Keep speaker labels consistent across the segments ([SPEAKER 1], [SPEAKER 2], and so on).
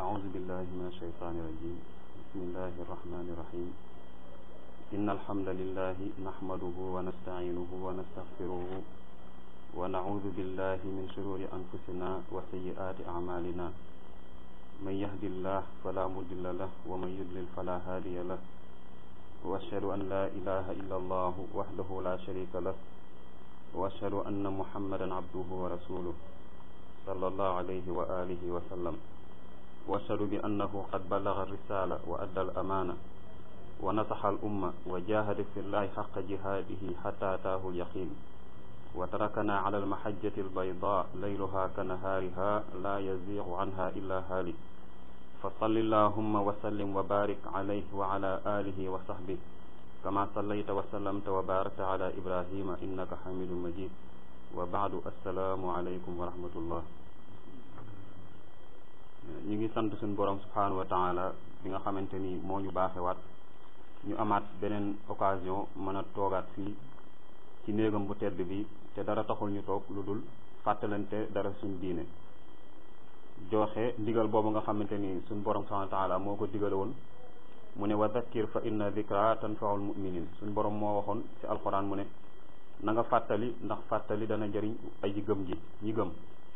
[SPEAKER 1] أعوذ بالله من الشيطان الرجيم بسم الله الرحمن الرحيم إن الحمد لله نحمده ونستعينه ونستغفره ونعوذ بالله من شرور أنفسنا وسيئات أعمالنا من يهد الله فلا مضل له ومن يضلل فلا هادي له وأشهد أن لا إله إلا الله وحده لا شريك له وأشهد أن محمدا عبده ورسوله صلى الله عليه وآله وسلم وأشهد بأنه قد بلغ الرسالة وأدى الأمانة ونصح الأمة وجاهد في الله حق جهاده حتى أتاه اليقين وتركنا على المحجة البيضاء ليلها كنهارها لا يزيغ عنها إلا هالك فصل اللهم وسلم وبارك عليه وعلى آله وصحبه كما صليت وسلمت وباركت على إبراهيم إنك حميد مجيد وبعد السلام عليكم ورحمة الله ñu ngi sant suñu borom subhanahu wa taala bi nga xamante ni moo ñu baaxewaat ñu amaat beneen occasion mën a toogaat fii ci néegam bu tedd bi te dara taxul ñu toog lu dul fàttalante dara suñ diine joxe ndigal boobu nga xamante ni suñ borom subhanahu wa taala moo ko digale woon mu ne wa dhakkir fa inna dhikra tanfaul muminin suñ borom moo waxoon ci alquran mu ne na nga fàttali ndax fàttali dana jëriñ aji gëm ji ñi gëm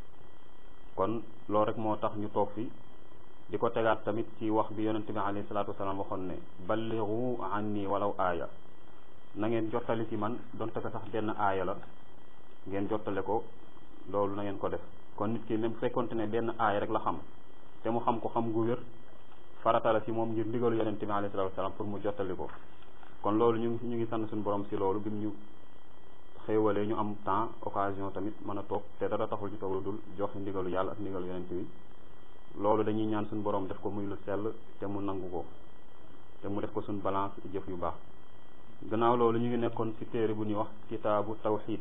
[SPEAKER 1] kon loolu rek moo tax ñu toog fi di ko tegaat tamit ci wax bi yonente bi alayhi salaatu wasalaam waxoon ne balligu anni walaw aaya na ngeen jottali ci man donte ko sax benn aaya la ngeen jottale ko loolu na ngeen ko def kon nit ki même fekkonte ne benn aaya rek la xam te mu xam ko xam gu wér farata la ci moom ngir ndigalu yonente bi alayhi salaatu wasalaam pour mu jottali ko kon loolu ñu ngi ñu ngi sant suñu borom si loolu bi mu ñu xéewalee ñu am temps occasion tamit mën a toog te dara taxul ñu toog lu dul joxe ndigalu yàlla ak ndigalu yonent bi loolu dañuy ñaan suñu borom def ko muy lu sell te mu nangu ko te mu def ko suñu balance jëf yu baax gannaaw loolu ñu ngi nekkoon ci téere bu ñuy wax kitaabu tawxid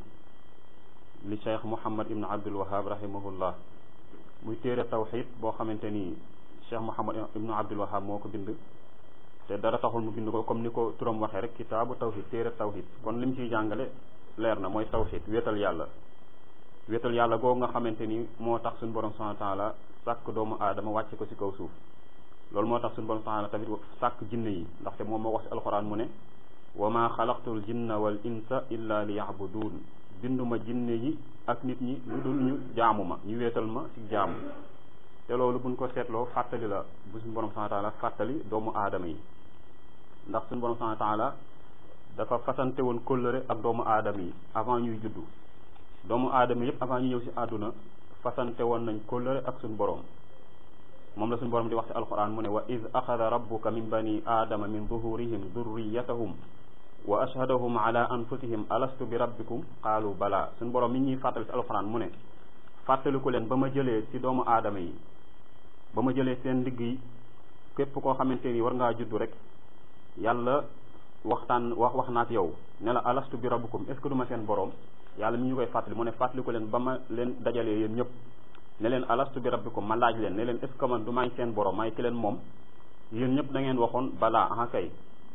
[SPEAKER 1] li cheikh muhammad ibn abdul wahab rahimahullah muy téere tawxid boo xamante ni cheikh muhammad ibn abdul wahab moo ko bind te dara taxul mu bind ko comme ni ko turam waxee rek kitaabu tawxid téere tawxid kon lim ciy jàngale leer na mooy tawxid wéetal yàlla wéetal yàlla googu nga xamante ni moo tax suñu borom subhanahu wa taala sàkk doomu aadama wàcce ko ci kaw suuf loolu moo tax suñu borom subhanahu wa taala tamit sàkk jinne yi ndaxte moom moo wax ci alxuraan mu ne wa ma xalaqtul jinna wal insa illa li yabudun binduma jinne yi ak nit ñi lu dul ñu jaamu ma ñu wéetal ma ci jaamu te loolu buñ ko seetloo fàttali la bu suñu borom subhanahu wa taala fàttali doomu aadama yi ndax suñu borom subhanahu wa taala dafa fasante woon kóllëre ak doomu aadama yi avant ñuy juddu doomu aadama yëpp avant ñu ñëw ci àdduna fasante woon nañ kóllëre ak suñu borom moom la suñu borom di wax ci alquran mu ne wa id axada rabbuka min bani aadama min zuhurihim durriyatahum wa ashhadahum ala anfusihim alastu bi rabbikum qaalu bala suñu borom mi ñuy fàttali ci alquran mu ne fàttaliku leen ba ma jëlee ci doomu aadama yi ba ma jëlee seen ndigg yi képp koo xamante ni war ngaa juddu rek yàlla waxtaan wax wax naak yow ne la alastu bi rabbukum est ce que du ma seen borom yàlla mi ñu koy fàttali mu ne fàttali ko leen ba ma leen dajalee yéen ñëpp ne leen alastu bi rabbikum ma laaj leen ne leen est ce que man du may seen borom may ki leen moom yéen ñëpp da ngeen waxoon balaa aha kay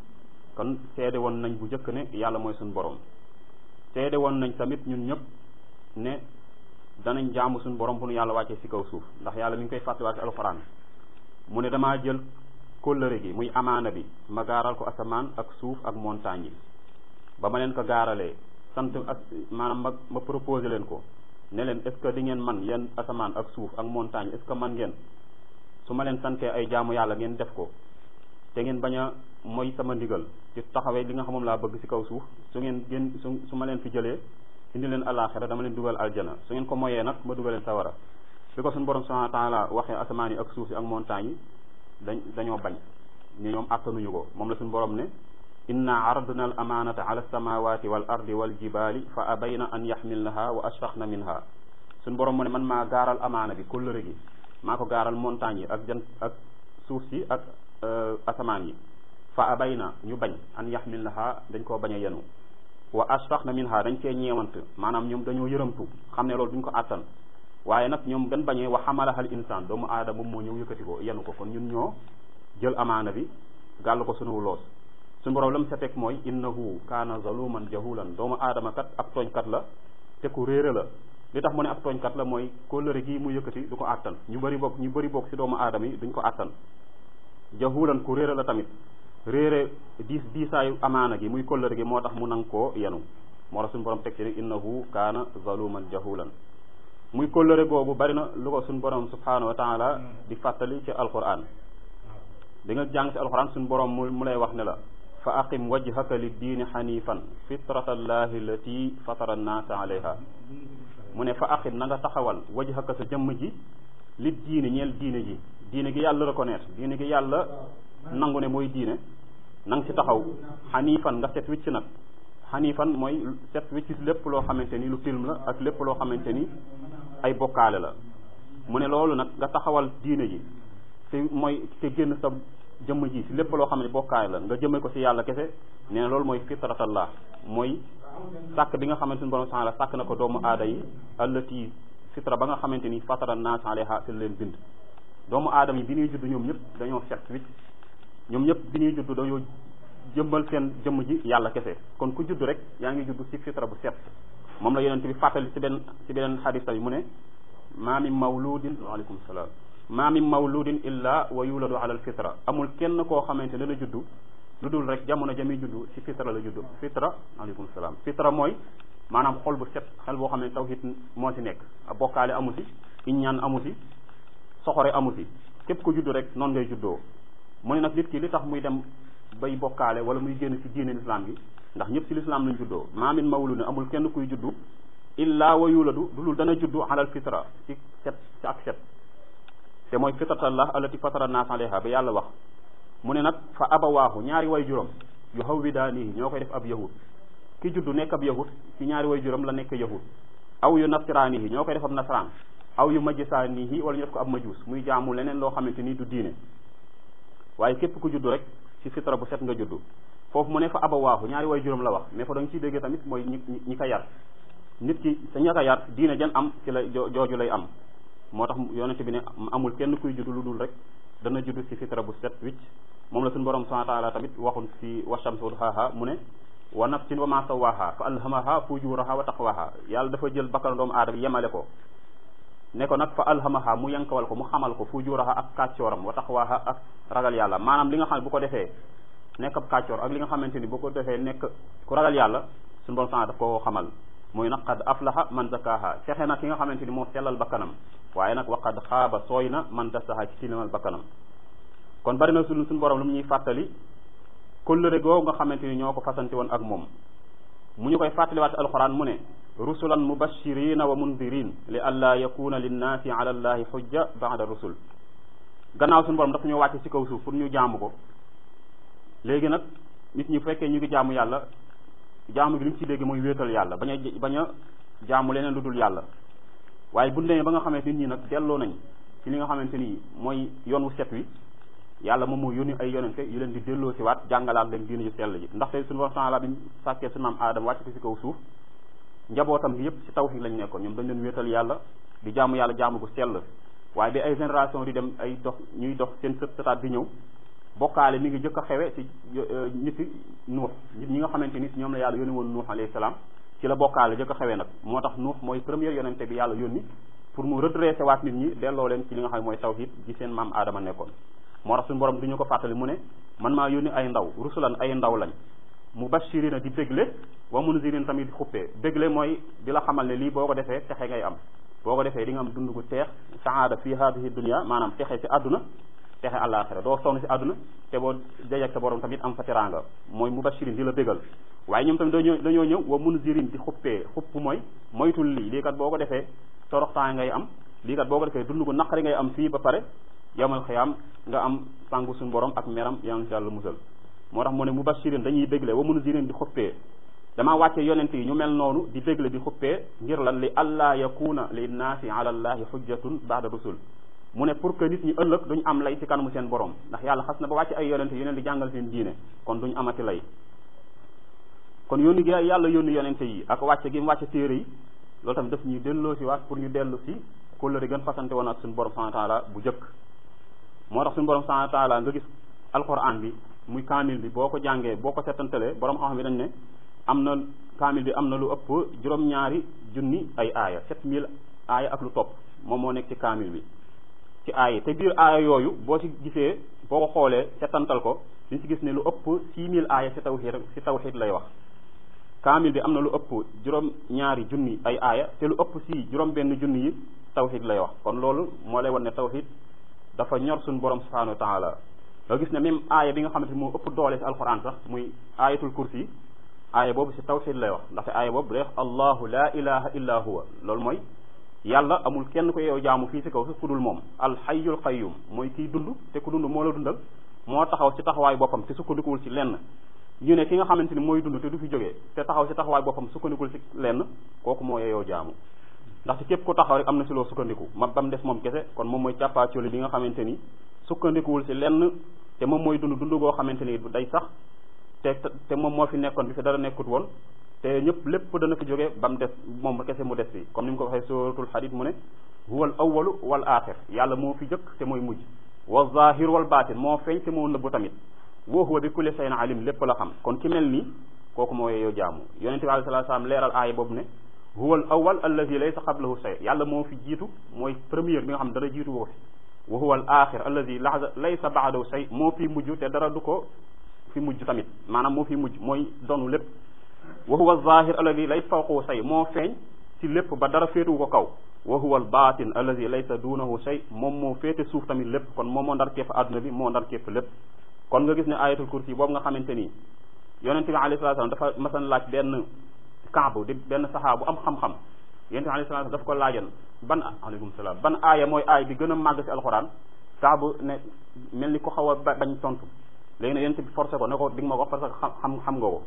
[SPEAKER 1] kon seede woon nañ bu njëkk ne yàlla mooy suñu borom seede woon nañ tamit ñun ñëpp ne danañ jaamu suñu borom bu nu yàlla wàccee ci kaw suuf ndax yàlla mi ngi koy fàttaliwaat ci alxuraan mu ne damaa jël kóllëre gi muy amaana bi ma gaaral ko asamaan ak suuf ak montagne yi ba ma leen ko gaaralee sant ak maanaam ma ma proposé leen ko ne leen est ce que di ngeen man yéen asamaan ak suuf ak montagne est ce que man ngeen su ma leen santee ay jaamu yàlla ngeen def ko te ngeen bañ a mooy sama ndigal ci taxawee li nga xam moom laa bëgg ci kaw suuf su ngeen gën su su ma leen fi jëlee indi leen alaxira dama leen dugal aljana su ngeen ko moyee nag ma dugal leen sawara bi ko suñu borom subhanahu wa taala waxee asamaan yi ak suuf yi ak montagne yi dañ dañoo bañ ñu ñoom attanuñu ko moom la suñu borom ne inna aradna al amanata ala alsamawati wal ardi wal jibali fa abayna an yaxmilnaha wa ashfaqna minha suñu borom mu ne man maa gaaral amaana bi kóllëre gi maa ko gaaral montagne yi ak jant ak suuf si ak asamaan yi fa abayna ñu bañ an yaxmilnaha dañ koo bañ a yenu wa ashfaqna minha dañ cee ñeewant maanaam ñoom dañoo yërëmtu xam ne loolu duñ ko àttan waaye nag ñoom gën bañee wa xamalaha al insaan doomu aadama moom moo ñëw yëkkati ko yenu ko kon ñun ñoo jël amaana bi gàll ko sunu loos suñu borom la mu sa teg mooy innahu kaana zaluman jahulan doomu aadama kat ab tooñkat la te ku réere la li tax mu ne ab tooñkat la mooy kóllëre gi mu yëkkati du ko àttan ñu bëri bokk ñu bëri bokk ci doomu aadama yi duñ ko àttan jahulan ku réere la tamit réere diis diisaayu amaana gi muy kóllëre gi moo tax mu nang koo yenu moo tax suñu borom teg ci ne innahu kaana zaluman jahulan muy kóllëre googu bari na lu ko suñu borom subhanahu wa taala di fàttali ci alquran di nga jàng ci alquran suñu borom mu mu lay wax ne la fa aqim wajhaka li diini xanifan fitrata allahi lati fatara annaasa alayha mu ne fa aqim na nga taxawal wajhaka sa jëmm ji li diini ñeel diine ji diine gi yàlla reconnaître diine gi yàlla nangu ne mooy diine na nga ci taxaw xanifan nga set wicc nag xanifan mooy set wicc lépp loo xamante ni lu film la ak lépp loo xamante ni ay bokkaale la mu ne loolu nag nga taxawal diine ji te mooy te génn sa jëmm ji si lépp loo xam ne bokkaale la nga jëme ko si yàlla kese nee na loolu mooy fitratallah mooy sàkk bi nga xamante ni borom subhanahu sàkk na ko doomu aada yi allati fitra ba nga xamante ni fatara naas alayha te leen bind doomu aadama yi bi ñuy judd ñoom ñëpp dañoo set wicc ñoom ñëpp bi ñuy judd dañoo jëmbal seen jëmm ji yàlla kese kon ku judd rek yaa ngi judd si fitra bu set moom la yonent bi fàttali si benn si beneen xadis tamit mu ne maa min mawludin waaleykum salaam maa min mawludin illa wa yuladu ala al fitra amul kenn koo xamante ne la juddu lu dul rek jamono jami juddu si fitra la juddu fitra waaleykum salaam fitra mooy maanaam xol bu set xel boo xam ne tawhid moo si nekk bokkaale amu si iññaan amu si soxore amu si képp ko juddu rek noonu ngay juddoo mu ne nag nit ki li tax muy dem bay bokkaale wala muy génn si diine l'islam gi ndax ñëpp si l'islam lañ juddoo maa min mawludin amul kenn kuy juddu illa wa yuladu lu dul dana juddu alal fitra ci set ci ak set te mooy fitratallah allati fatara naas alayha ba yàlla wax mu ne nag fa abawaahu ñaari way juróom yu hawwidaanihi ñoo koy def ab yahud ki juddu nekk ab yahud ci ñaari way juróom la nekk yahud aw yu nasraanihi ñoo koy def ab nasraan aw yu majjisaanihi wala ñu def ko ab majuus muy jaamu leneen loo xamante ni du diine waaye képp ku juddu rek ci fitra bu set nga juddu foofu mu ne fa abawaahu ñaari way juróom la wax mais fa da nga ciy déggee tamit mooy ñi ñi ko yar nit ki sa ña ko yar diine jan am ci la jooju lay am moo tax yonente bi ne amul kenn kuy juddu lu dul rek dana juddu ci fitra bu set wicc moom la suñu borom subhanahu wa taala tamit waxun ci washams wa duhaha mu ne wa nafsin wa ma sawaha fa alhamaha fujuraha wa taqwaha yàlla dafa jël bakkan doomu aadama yemale ko ne ko nag fa alhamaha mu yankawal ko mu xamal ko fujuraha ak kàccooram wa taqwaha ak ragal yàlla maanaam li nga xam ne bu ko defee nekk ab kàccoor ak li nga xamante ni bu ko defee nekk ku ragal yàlla suñu borom subhanahu daf ko xamal muy nag qad aflaha man zakaha fexe na ki nga xamante ni moo sellal bakkanam waaye nag wa qad xaaba sooy na man dasaha ci tilimal bakkanam kon bari na suñu suñu borom lu mu ñuy fàttali kóllëre goo nga xamante ni ñoo ko fasante woon ak moom mu ñu koy fàttaliwaat alquran mu ne rusulan mubashirina wa mundirin li alla yakuna linnaasi ala allahi xujja ba'da rusul gannaaw suñu borom dafa ñu wàcce ci kaw suuf pour ñu jaamu ko léegi nag nit ñi fekkee ñu ngi jaamu yàlla jaamu gi li ñu ci dégg mooy wéetal yàlla bañ a bañ a jaamu leneen lu dul yàlla waaye bu demee ba nga xamante nit ñi nag delloo nañ ci li nga xamante ni mooy yoon wu set wi yàlla moom moo yónni ay yonente yu leen di delloo si waat jàngalaat leen diine yu sell ji ndaxte suñu borom subhanahu bi ñu sàkkee suñu maam aadama wàcc ko si kaw suuf njabootam gi yëpp si tawhid lañ nekkoon ñoom dañ leen wéetal yàlla di jaamu yàlla jaamu gu sell waaye bi ay génération di dem ay dox ñuy dox seen sët sëtaat di ñëw bokkaale mi ngi jëkk a xewe ci nit yi nuux nit ñi nga xamante ni ñoom la yàlla yónni woon nuux alayhi salaam ci la bokkaale jëkk a xewee nag moo tax nuux mooy première yonente bi yàlla yónni pour mu redresser waat nit ñi delloo leen ci li nga xam ne mooy tawhid gi seen maam aadama nekkoon moo tax suñu borom du ñu ko fàttali mu ne man maa yónni ay ndaw rusulan ay ndaw lañ mubashirina di bégle wa munzirin tamit di xuppee bégle mooy di la xamal ne lii boo ko defee texe ngay am boo ko defee di nga am dund gu teex saada fi hadihi dunia maanaam texe si àdduna texe àllaaxira doo sonn si àdduna te boo dajeek sa borom tamit am fa teraanga mooy mubashirin di la bégal waaye ñoom tamit dañoo dañoo ñëw wa munzirin di xuppee xupp mooy moytul lii lii kat boo ko defee toroxtaan ngay am lii kat boo ko defee dund gu naqari ngay am fii ba pare yawmal xiyaam nga am sangu suñu borom ak meram yaa ngi yàlla musal moo tax mu ne mubashirin dañuy bégle wa munzirin di xuppee damaa wàcce yonent yi ñu mel noonu di bégle di xuppee ngir lan li allaa yakuna linnaasi ala allahi xujjatun baada rusul mu ne pour que nit ñi ëllëg duñ am lay ci kanamu seen borom ndax yàlla xas na ba wàcce ay yonente yu leen di jàngal seen diine kon duñ amati lay kon yónni gi yàlla yónni yonente yi ak wàcce gi mu wàcce téere yi loolu tamit daf ñuy delloo si waat pour ñu dellu si kóllëre gën fasante woon ak suñu borom subhanahu wa taala bu jëkk moo tax suñu borom subhanahu wa taala nga gis alquran bi muy kaamil bi boo ko jàngee boo ko setantalee borom xam-xam bi dañ ne am na kaamil bi am na lu ëpp juróom-ñaari junni ay aaya sept mille aaya ak lu topp moom moo nekk ci kaamil bi ci aaya te biir aaya yooyu boo ci gisee boo ko xoolee setantal ko liñ ci gis ne lu ëpp six mille aaya ci tawxiid ci tawxiid lay wax kaamil bi am na lu ëpp juróom ñaari junni ay aaya te lu ëpp si juróom benn junni yi tawxiid lay wax kon loolu moo lay wan ne tawxiid dafa ñor suñu borom subhanahu wa taala nga gis ne même aaya bi nga xamante moo ëpp doole si alquran sax muy aayatul kursi aaya boobu si tawxiid lay wax ndaxte aaya boobu day wax allahu la ilaha illa huwa loolu mooy yàlla amul kenn ko yow jaamu fii si kaw ku dul moom alxayyul qayyum mooy kiy dund te ku dund moo la dundal moo taxaw si taxawaay boppam te sukkandikuwul si lenn ñu ne ki nga xamante ni mooy dund te du fi jógee te taxaw si taxawaay boppam sukkandikul si lenn kooku moo yeyoo jaamu ndaxte képp ku taxaw rek am na si loo sukkandiku ma ba mu des moom kese kon moom mooy càppaacoli bi nga xamante ni sukkandikuwul si lenn te moom mooy dund dund goo xamante ni day sax te te moom moo fi nekkoon bi fi dara nekkut woon te ñëpp lépp dana fi jóge ba mu des moom kese mu des fi comme ni mu ko waxee suratul hadid mu ne huwal awwalu wal axir yàlla moo fi jëkk te mooy mujj wa zahir wal batin moo feeñ te moo nëbbu tamit wa huwa bi kulli shay'in alim lépp la xam kon ki mel nii kooku moo yeyoo jaamu yonente bi alayhi salaatu salaam leeral aaya boobu ne huwal awwal allazi laysa qablahu shay yàlla moo fi jiitu mooy première bi nga xam dara jiitu woo fi wa huwal axir allazi laysa ba'dahu shay moo fi mujj te dara du ko fi mujj tamit maanaam moo fi mujj mooy donu lépp wa huwa zahir alladi lay fawqahu shay moo feeñ ci lépp ba dara féetuwu ko kaw wa huwa al batin alladi laysa dunahu shay moom moo féete suuf tamit lépp kon moom moo ndar képp adduna bi moo ndar képp lépp kon nga gis ne ayatul kursi boobu nga xamante ni yonente bi alayhi salatu wasallam dafa masan laaj benn kaabu di benn saxaa bu am xam-xam yonente bi alayhi salatu daf ko laajan ban aleykum salaam ban aaya mooy aaya bi gën a màgg ci alxuraan kaabu ne mel ni ko xaw a bañ tontu léegi nag yonente bi forcé ko ne ko di nga ma ko wax parce que xam xam nga ko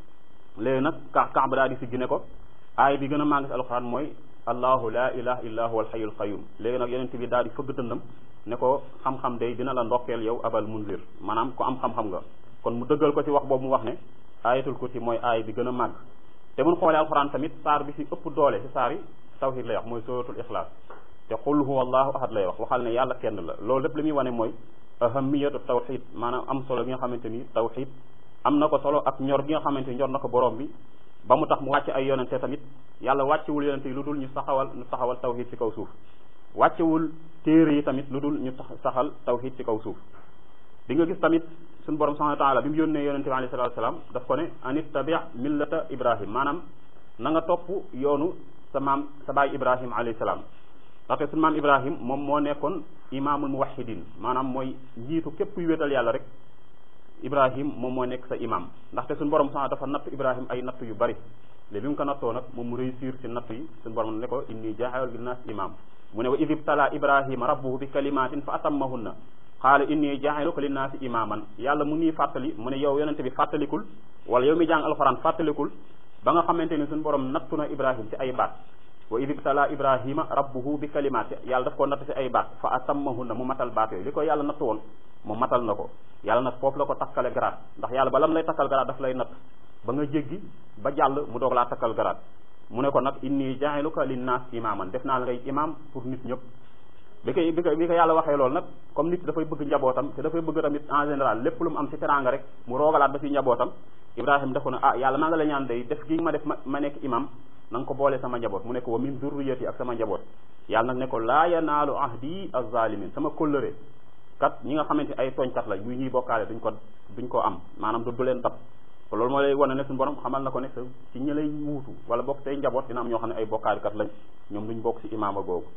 [SPEAKER 1] léegi nag ka Kaaba daal di si gine ko aay bi gën a màgg si alxuraan mooy allahu la ilaha illa huwa alxayul qayum léegi nag yonent bi daal di fëgg dëndam ne ko xam-xam day dina la ndokkeel yow abal munzir maanaam ko am xam-xam nga kon mu dëggal ko ci wax boobu mu wax ne ayatul kursi mooy aay bi gën a màgg te mun xoolee alxuraan tamit saar bi si ëpp doole si saar yi tawhid lay wax mooy suratul ixlaas te qul huwa allahu ahad lay wax waxal ne yàlla kenn la loolu lépp li muy wane mooy ahamiyatu tawhid maanaam am solo gi nga xamante ni tawhid am na ko solo ak ñor gi nga xamante ni ñor na ko borom bi ba mu tax mu wàcce ay yonente tamit yàlla wàccewul yonente yi lu dul ñu saxawal ñu saxawal tawhid ci kaw suuf wàccewul téere yi tamit lu dul ñu saxal tawhid ci kaw suuf di nga gis tamit suñu borom subhanahu wa taala bi mu yónnee yonente bi alayhi salatu wasalaam daf ko ne an ittabi millata ibrahim maanaam na nga topp yoonu sa maam sa baay ibrahim alayhi salaam ndaxte suñu maam ibrahim moom moo nekkoon imaamul muwahidin maanaam mooy njiitu képp kuy wéetal yàlla rek ibrahim moom moo nekk sa imam ndaxte suñu borom sax dafa natt ibrahim ay natt yu bari léegi bi mu ko nattoo nag moom mu réussir ci natt yi suñu borom ne ko inni jaaxewal bi naas imam mu ne wa id ibtala ibrahima rabbuhu bi kalimatin fa atammahunna qaala inni jaaxiluka linnaasi imaman yàlla mu nii fàttali mu ne yow yonente bi fàttalikul wala yow mi jàng alxuraan fàttalikul ba nga xamante ni suñu borom nattu na ibrahim ci ay baat wa id ibtala ibrahima rabbuhu bi kalimaati yàlla daf ko natt ci ay baat fa atammahunna mu matal baat yooyu li ko yàlla natt woon mu matal na ko yàlla nag foofu la ko takkale garaat ndax yàlla ba lam lay takkal garaat daf lay natt ba nga jéggi ba jàll mu doog laa takkal garaat mu ne ko nag inni jaaxiluka linnaas imaman def naa la ngay imam pour nit ñëpp bi ko bi ko bi ko yàlla waxee loolu nag comme nit dafay bëgg njabootam te dafay bëgg tamit en général lépp lu mu am ci teraanga rek mu roogalaat ba ci njabootam ibrahima def ko ne ah yàlla maa nga la ñaan day def gi ma def ma ma nekk imam na nga ko boole sama njaboot mu ne ko wa min zurriyati ak sama njaboot yàlla nag ne ko laa yanaalu ahdi az-zalimin sama kóllëre kat ñi nga xamante ay tooñkat la muy ñuy bokkaale duñ ko duñ ko am maanaam du du leen tab loolu moo lay wane ne suñu borom xamal na ko ne sa ci ñi lay wuutu wala bokk tey njaboot dina am ñoo xam ne ay bokkaalikat lañ ñoom duñ bokk ci imaama googu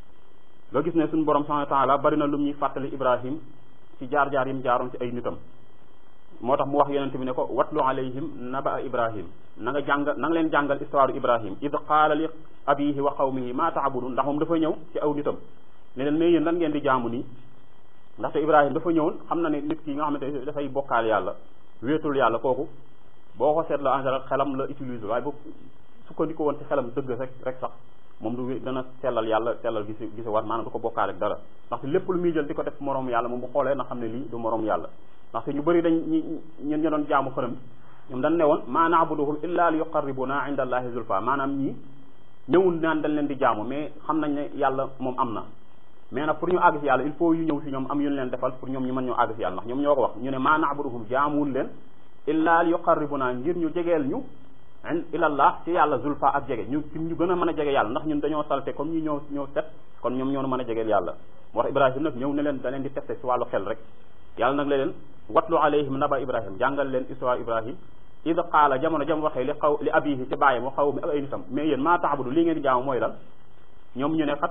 [SPEAKER 1] nga gis ne suñu borom subhanahu wa ta'ala bari na lu ñuy fàttali ibrahim ci jaar-jaar yim jaaroon ci ay nitam moo tax mu wax yonente bi ne ko watlu alayhim naba ibrahim na nga jàng na nga leen jàngal histoire ibrahim id qaala li abihi wa qawmihi ma ta'budun ndax moom dafa ñëw ci aw nitam ne leen mais yéen lan ngeen di jaamu nii ndaxte ibrahim dafa ñëwoon xam na ne nit ki nga xamante ne dafay bokkaal yàlla wéetul yàlla kooku boo ko seetloo en général xelam la utiliser waaye bu sukkandiku woon ci xelam dëgg rek rek sax moom du dana sellal yàlla sellal gi si gi si war maanaam du ko bokkaale ak dara ndaxte lépp lu muy jël di ko def moroom yàlla moom bu xoolee na xam ne lii du moroom yàlla ndaxte ñu bëri dañ ñi ñun ñu doon jaamu xërëm ñoom dañ ne woon ma na'buduhum illa li yuqarribuna inda allahi zulfa maanaam ñii ñëwul naan dañ leen di jaamu mais xam nañ ne yàlla moom am na mais nag pour ñu àgg si yàlla il faut yu ñëw si ñoom am yu ñu leen defal pour ñoom ñu mën ñoo àgg si yàlla ndax ñoom ñoo ko wax ñu ne ma na'buduhum jaamuwul leen illa li yuqarribuna ngir ñu jegeel ñu ilallah ci yàlla zulfa ak jege ñu ci ñu gën a mën a jege yàlla ndax ñun dañoo salte comme ñu ñëw ñëw set kon ñoom ñoo mën a jegeel yàlla moo tax ibrahim nag ñëw ne leen da leen di testé si wàllu xel rek yàlla nag la leen watlu alayhim naba ibrahim jàngal leen histoire ibrahim id qaala jamono jam waxee li xaw li abihi ci bàyyam wa xaw mi ak ay nitam mais yéen maa taabudu lii ngeen di jaamu mooy lan ñoom ñu ne xat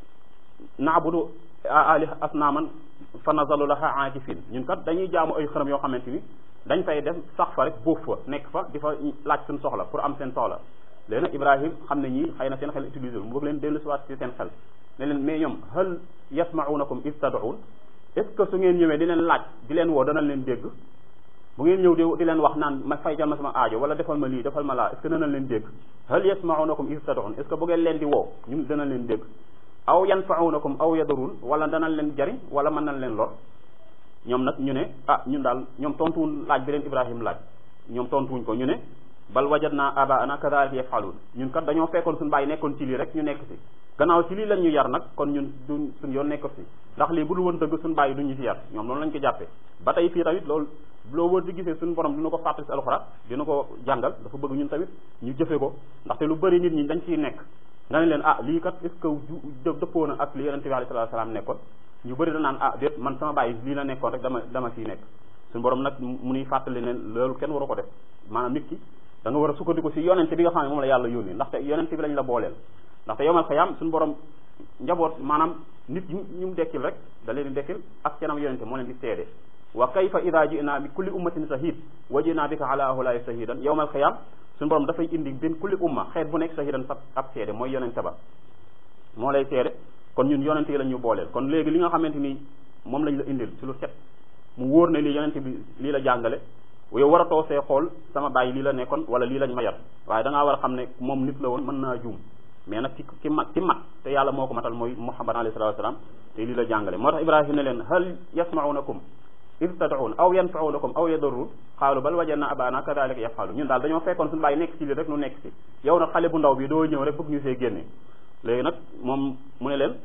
[SPEAKER 1] naabudu ali asnaaman fa nazalu laha aakifin ñun kat dañuy jaamu ay xërëm yoo xamante ni dañ fay dem sax fa rek bóof fa nekk fa di fa laaj seen soxla pour am seen soxla léegi nag ibrahim xam ne ñii xëy na seen xel utilisé mu bëgg leen dellu si waat si seen xel ne leen mais ñoom hal yasmaunakum is tad'un est ce que su ngeen ñëwee di leen laaj di leen woo danañ leen dégg bu ngeen ñëw di di leen wax naan ma faycal ma sama aajo wala defal ma lii defal ma laa est ce que danañ leen dégg hal yasmaunakum is tad'un est ce que bu ngeen leen di woo ñun danañ leen dégg aw yanfaunakum aw yadarun wala danañ leen jariñ wala mën nañ leen lor ñoom nag ñu ne ah ñun daal ñoom tontuwuñ laaj bi leen ibrahim laaj ñoom tontuwuñ ko ñu ne bal wajadna abaana kadhalika yafalun ñun kat dañoo fekkoon suñu bàyyi nekkoon ci lii rek ñu nekk si gannaaw ci lii lañ ñu yar nag kon ñun duñ suñ yoon nekk si ndax lii bu dul woon dëgg suñu bàyyi duñ ñu si yar ñoom loolu lañ ko jàppee ba tey fii tamit loolu loo wër di gisee suñu borom dina ko fàttali si alxuraan dina ko jàngal dafa bëgg ñun tamit ñu jëfe ko ndaxte lu bëri nit ñi dañ ciy nekk nga ne leen ah lii kat est ce que ju dëppoo na ak li yonente bi alayhi salaatu salaam nekkoon ñu bëri da naan ah déet man sama bàyyi lii la nekkoon rek dama dama ciy nekk suñu borom nag mu nuy fàttali ne loolu kenn waru ko def maanaam nit ki da nga war a sukkandiku si yonente bi nga xam ne moom la yàlla yónni ndaxte yonente bi lañ la booleel ndaxte yomal xayaam suñu borom njaboot maanaam nit ñu ñu mu dekkil rek da leen di dekkil ak seenam yonente moo leen di seede wa kayfa ida jinaa bi kulli ummatin shahid wa jinaa bika ala ahulaay shahidan yowmal xayaam suñu borom dafay indi bin kulli umma xeet bu nekk shahidan fa ab seede mooy yonente ba moo lay seede kon ñun yonente yi la ñu booleel kon léegi li nga xamante ni moom lañ la indil ci lu set mu wóor ne lii yonente bi lii la jàngale yow war a too see xool sama bàyyi lii la nekkoon wala lii lañ ma yar waaye da ngaa war a xam ne moom nit la woon mën naa juum mais nag ci ci mat ci mat te yàlla moo ko matal mooy muhammad alayhi salatu wasalam te lii la jàngale moo tax ibrahim ne leen hal yasmaunakum id tad'un aw yanfaunakum aw yadarrun xaalu bal wajadna abana kadalika yafalu ñun daal dañoo fekkoon suñu bàyyi nekk ci lii rek nu nekk ci yow nag xale bu ndaw bi doo ñëw rek bëgg ñu see génne léegi nag moom mu ne leen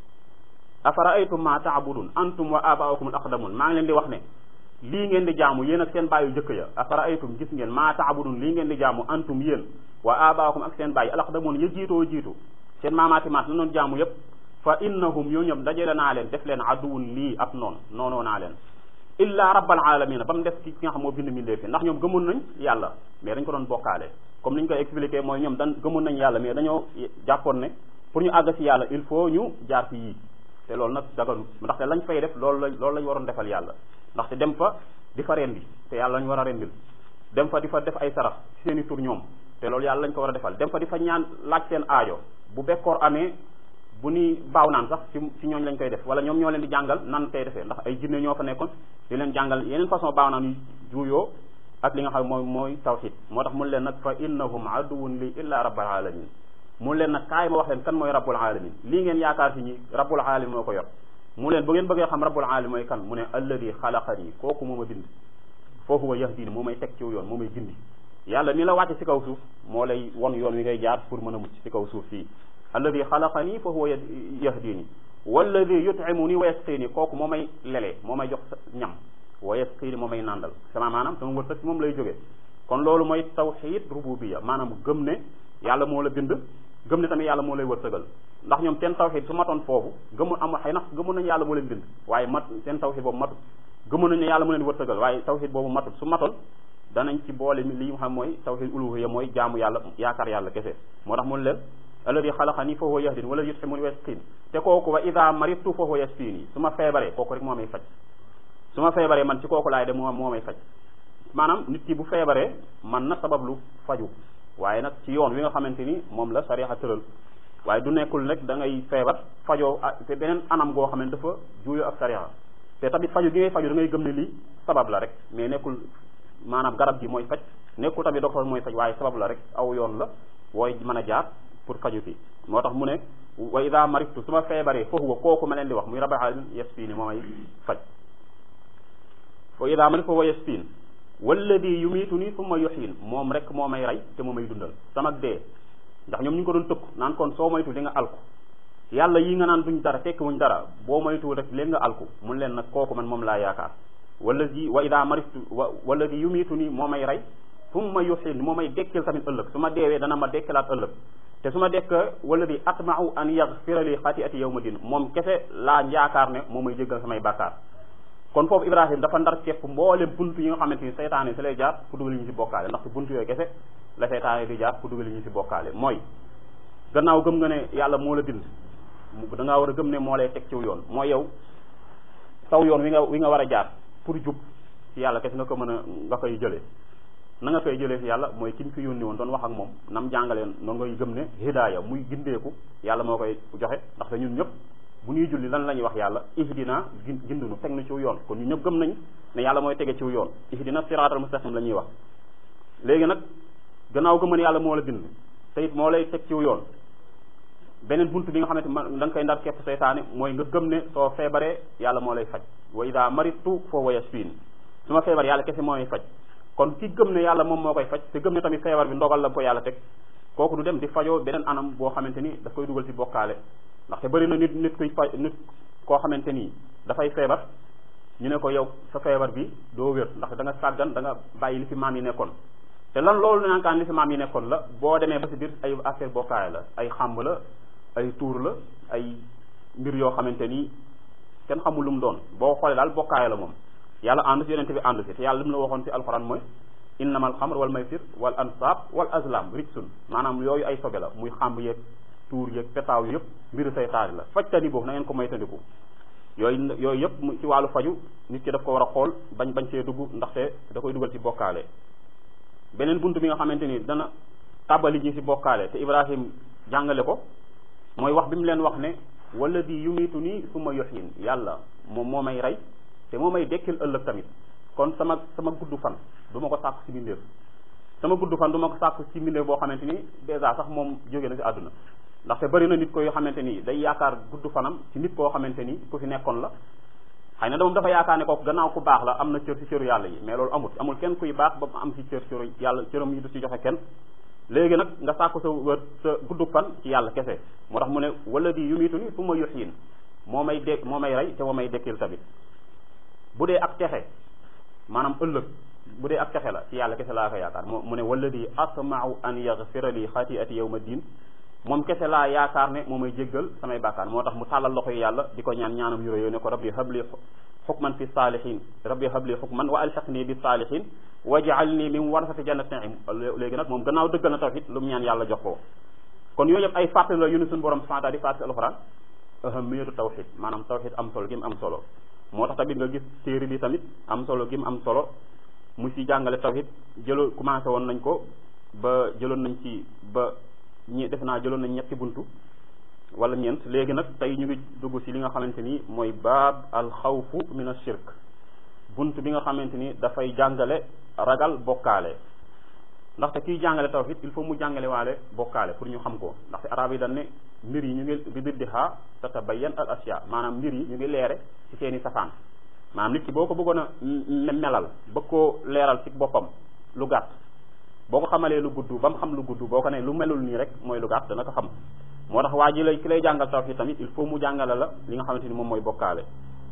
[SPEAKER 1] afaraaytum ma taabudun antum wa abaukum al aqdamun maa ngi leen di wax ne lii ngeen di jaamu yéen ak seen bàyyi yu jëkk ya afaraaytum gis ngeen maa taabudun lii ngeen di jaamu antum yéen wa abaukum ak seen bàyyi al aqdamun ya jiitoo jiitu seen maamaati maat la noon jaamu yépp fa innahum yoo ñoom dajale naa leen def leen aduwun lii ab noon noonoo naa leen illa rabbal alamina ba mu def ki nga xam moo bind mbindee fi ndax ñoom gëmoon nañ yàlla mais dañ ko doon bokkaale comme ni ñu koy expliqué mooy ñoom dan gëmoon nañ yàlla mais dañoo jàppoon ne pour ñu àgg ci yàlla il faut ñu jaar ci yii te loolu nag daganu ndaxte lañ fay def loolu la loolu lañ waroon defal yàlla ndaxte dem fa di fa rendi te yàlla lañ war a rendil dem fa di fa def ay sarax ci seen i tur ñoom te loolu yàlla lañ ko war a defal dem fa di fa ñaan laaj seen aajo bu bekkoor amee bu ni baaw naan sax ci ci ñooñ lañ koy def wala ñoom ñoo leen di jàngal nan koy defee ndax ay jinne ñoo fa nekkoon di leen jàngal yeneen façon baaw naan yu juuyoo ak li nga xam mooy mooy tawxid moo tax mun leen nag fa innahum aduwun li illa rabbal alamin mu leen nag kaay ma wax leen kan mooy rabbul alamin lii ngeen yaakaar si ñi rabbul alamin moo ko yor mu leen bu ngeen bëggee xam rabbul alamin mooy kan mu ne alladi xalaqani kooku moo ma bind fa huwa yahdini moo may teg ci yoon moo may gindi yàlla mi la wàcce ci kaw suuf moo lay won yoon wi ngay jaar pour mën a mucc ci kaw suuf fii alladi xalaqani fa huwa yahdini walladi yutimuni wa yasqini kooku moo may lelee moo may jox ñam wa yasqini moo may nàndal sama maanaam sama wërsëg moom lay jóge kon loolu mooy tawxid rububiya maanaam gëm ne yàlla moo la bind gëm ne tamit yàlla moo lay wërsëgal ndax ñoom seen tawxid su matoon foofu gëmu am xëy na gëmoon nañu yàlla moo leen bind waaye mat seen tawxid boobu matut gëmoon nañu ne yàlla moo leen wërsëgal waaye tawxid boobu matut su matoon danañ ci boole li nga xam mooy tawxid uluhiyya mooy jaamu yàlla yaakaar yàlla kese moo tax mun leen alladi xalaqani fa huwa yahdini wala yut'imuni wa yasqin te kooku wa ida maridtu fa huwa yasfini su ma feebaree kooku rek moo may faj su ma feebaree man ci kooku laay dem moo moo may faj maanaam nit ki bu feebaree man na sabablu faju waaye nag ci yoon wi nga xamante ni moom la sariya tëral waaye du nekkul rek da ngay feebar fajoo te beneen anam goo xam ne dafa juuyoo ak sariya te tamit faju gi ngay faju da ngay gëm ne lii sabab la rek mais nekkul maanaam garab gi mooy faj nekkul tamit docteur mooy faj waaye sabab la rek aw yoon la wooy mën a jaar pour faju fi moo tax mu ne wa ida maritu su ma feebaree fa huwa kooku ma leen di wax muy rabbul alamin yasfini moo may faj fa ida maritu fa huwa yasfin walladi yumiitu ni summa yuxyin moom rek moo may rey te moo may dundal sama dee ndax ñoom ñu ngi ko doon tëkku naan kon soo moytu di nga alku yàlla yi nga naan duñ dara tekki wuñ dara boo moytu rek léegi nga alku mun leen nag kooku man moom laa yaakaar walladi wa ida maritu wa walladi yumiitu ni moo may rey summa yuxyin moo may dekkil tamit ëllëg su ma deewee dana ma dekkilaat ëllëg te su ma dekk wala di atmau an yaxfira li xatiati yawma din moom kese laa yaakaar ne moo may jéggal samay bàkkaar kon foofu Ibrahim dafa ndar képp mboolem buntu yi nga xamante ni seytaane si lay jaar fu dugal ñu si bokkaale ndaxte buntu yooyu kese la seytaane di jaar fu dugal ñu si bokkaale mooy gannaaw gëm nga ne yàlla moo la bind da ngaa war a gëm ne moo lay teg ciw yoon mooy yow saw yoon wi nga wi nga war a jaar pour jub ci yàlla kese nga ko mën a nga koy jëlee na nga koy jëlee si yàlla mooy ki ñu fi yónni woon doon wax ak moom nam jàngaleen noonu ngay gëm ne hidaaya muy gindeeku yàlla moo koy joxe ndaxte ñun ñëpp bu ñuy julli lan la ñuy wax yàlla ihdina gindunu teg na ciw yoon kon ñu ñëpp gëm nañ ne yàlla mooy tege ciw yoon ihdina siraatal mustaqim la ñuy wax léegi nag gannaaw gëm ne yàlla moo la bind te it moo lay teg ciw yoon beneen buntu bi nga xamante da nga koy ndar képp seytaane mooy nga gëm ne soo feebaree yàlla moo lay faj wa ida maritu fa huwa yashfin su ma feebar yàlla kese moo may faj kon ki gëm ne yàlla moom moo koy faj te gëm ne tamit feebar bi ndogal la ko yàlla teg kooku du dem di fajoo beneen anam boo xamante ni daf koy dugal ci bokkaale ndaxte bëri na nit nit kuy faj nit koo xamante ni dafay feebar ñu ne ko yow sa feebar bi doo wér ndax da nga sàggan da nga bàyyi li fi maam yi nekkoon te lan loolu nankaan li fi maam yi nekkoon la boo demee ba si biir ay affaire bokkaale la ay xàmb la ay tuur la ay mbir yoo xamante ni kenn xamul lu mu doon boo xoolee daal bokkaale la moom yàlla ànd si yonente bi ànd si te yàlla li mu la waxoon si alxuraan mooy innama alxamr wal maysir wal ansab wal azlam rijsun maanaam yooyu ay sobe la muy xàmb yeeg tuur yeeg petaaw yëpp mbiru saytaari la fajtani boobu na ngeen ko moytandiku yooyu yooyu yëpp ci wàllu faju nit ki daf ko war a xool bañ bañ see dugg ndaxte da koy dugal ci bokkaale beneen bunt bi nga xamante ni dana tàbbali ñi ci bokkaale te Ibrahim jàngale ko mooy wax bi mu leen wax ne wala di yumitu nii suma yoxin yàlla moom moo may rey te moo may dekkil ëllëg tamit kon sama sama gudd fan du ma ko sàkku ci mbindeef sama gudd fan du ma ko sàkku ci mbindeef boo xamante ni dèjà sax moom jóge na ci àdduna ndaxte bari na nit ko yoo xamante ni day yaakaar gudd fanam ci nit koo xamante ni ku fi nekkoon la xëy na moom dafa yaakaar ne kooku gannaaw ku baax la am na cër ci cëru yàlla yi mais loolu amut amul kenn kuy baax ba am ci cër cëru yàlla cëram yi du ci joxe kenn léegi nag nga sàkku sa wër sa gudd fan ci yàlla kese moo tax mu ne wala di yumitu ni su ma yuxyin moo may de moo may rey te moo may dekkil tamit bu dee ak texe maanaam ëllëg bu dee ak texe la ci yàlla kese laa ko yaakaar moo mu ne wala di asmau an yaxfira li xatiati yawma din moom kese laa yaakaar ne moo may jéggal samay bàkkaar moo tax mu tàllal loxo yi yàlla di ko ñaan ñaanam yu réyoo ne ko rabbi habli xukman fi saalihin rabbi habli xukman wa alxaqni bi saalihin waj'alni min warasati jannati naim léegi nag moom gannaaw dëggal na tawhid lu mu ñaan yàlla jox ko kon yooyu yëpp ay fàttali la yu ne suñu borom subhanahu wa ta'ala di fàttali alxuraan ahamiyatu tawhid maanaam tawhid am solo gi mu am solo moo tax tamit nga gis téere bi tamit am solo gi mu am solo mu ci jàngale tawhid jëloo commencé woon nañ ko ba jëloon nañ ci ba ñi def naa jëloon nañ ñetti buntu wala ñeent léegi nag tey ñu ngi dugg ci li nga xamante ni mooy baab al xawfu min ashirk bunt bi nga xamante ni dafay jàngale ragal bokkaale ndaxte kiy jàngale tawhid il faut mu jàngale waale bokkaale pour ñu xam ko ndaxte arab yi dañ ne mbir yi ñu ngi bi diddiha tatabayyan al asya maanaam mbir yi ñu ngi leere ci seeni safaan maanaam nit ki boo ko bëggoon a melal bëgg koo leeral ci boppam lu gàtt boo ko xamalee lu gudd ba mu xam lu gudd boo ko ne lu melul nii rek mooy lu gàtt dana ko xam moo tax waa ji lay ki lay jàngal tawhid tamit il faut mu jàngale la li nga xamante ni moom mooy bokkaale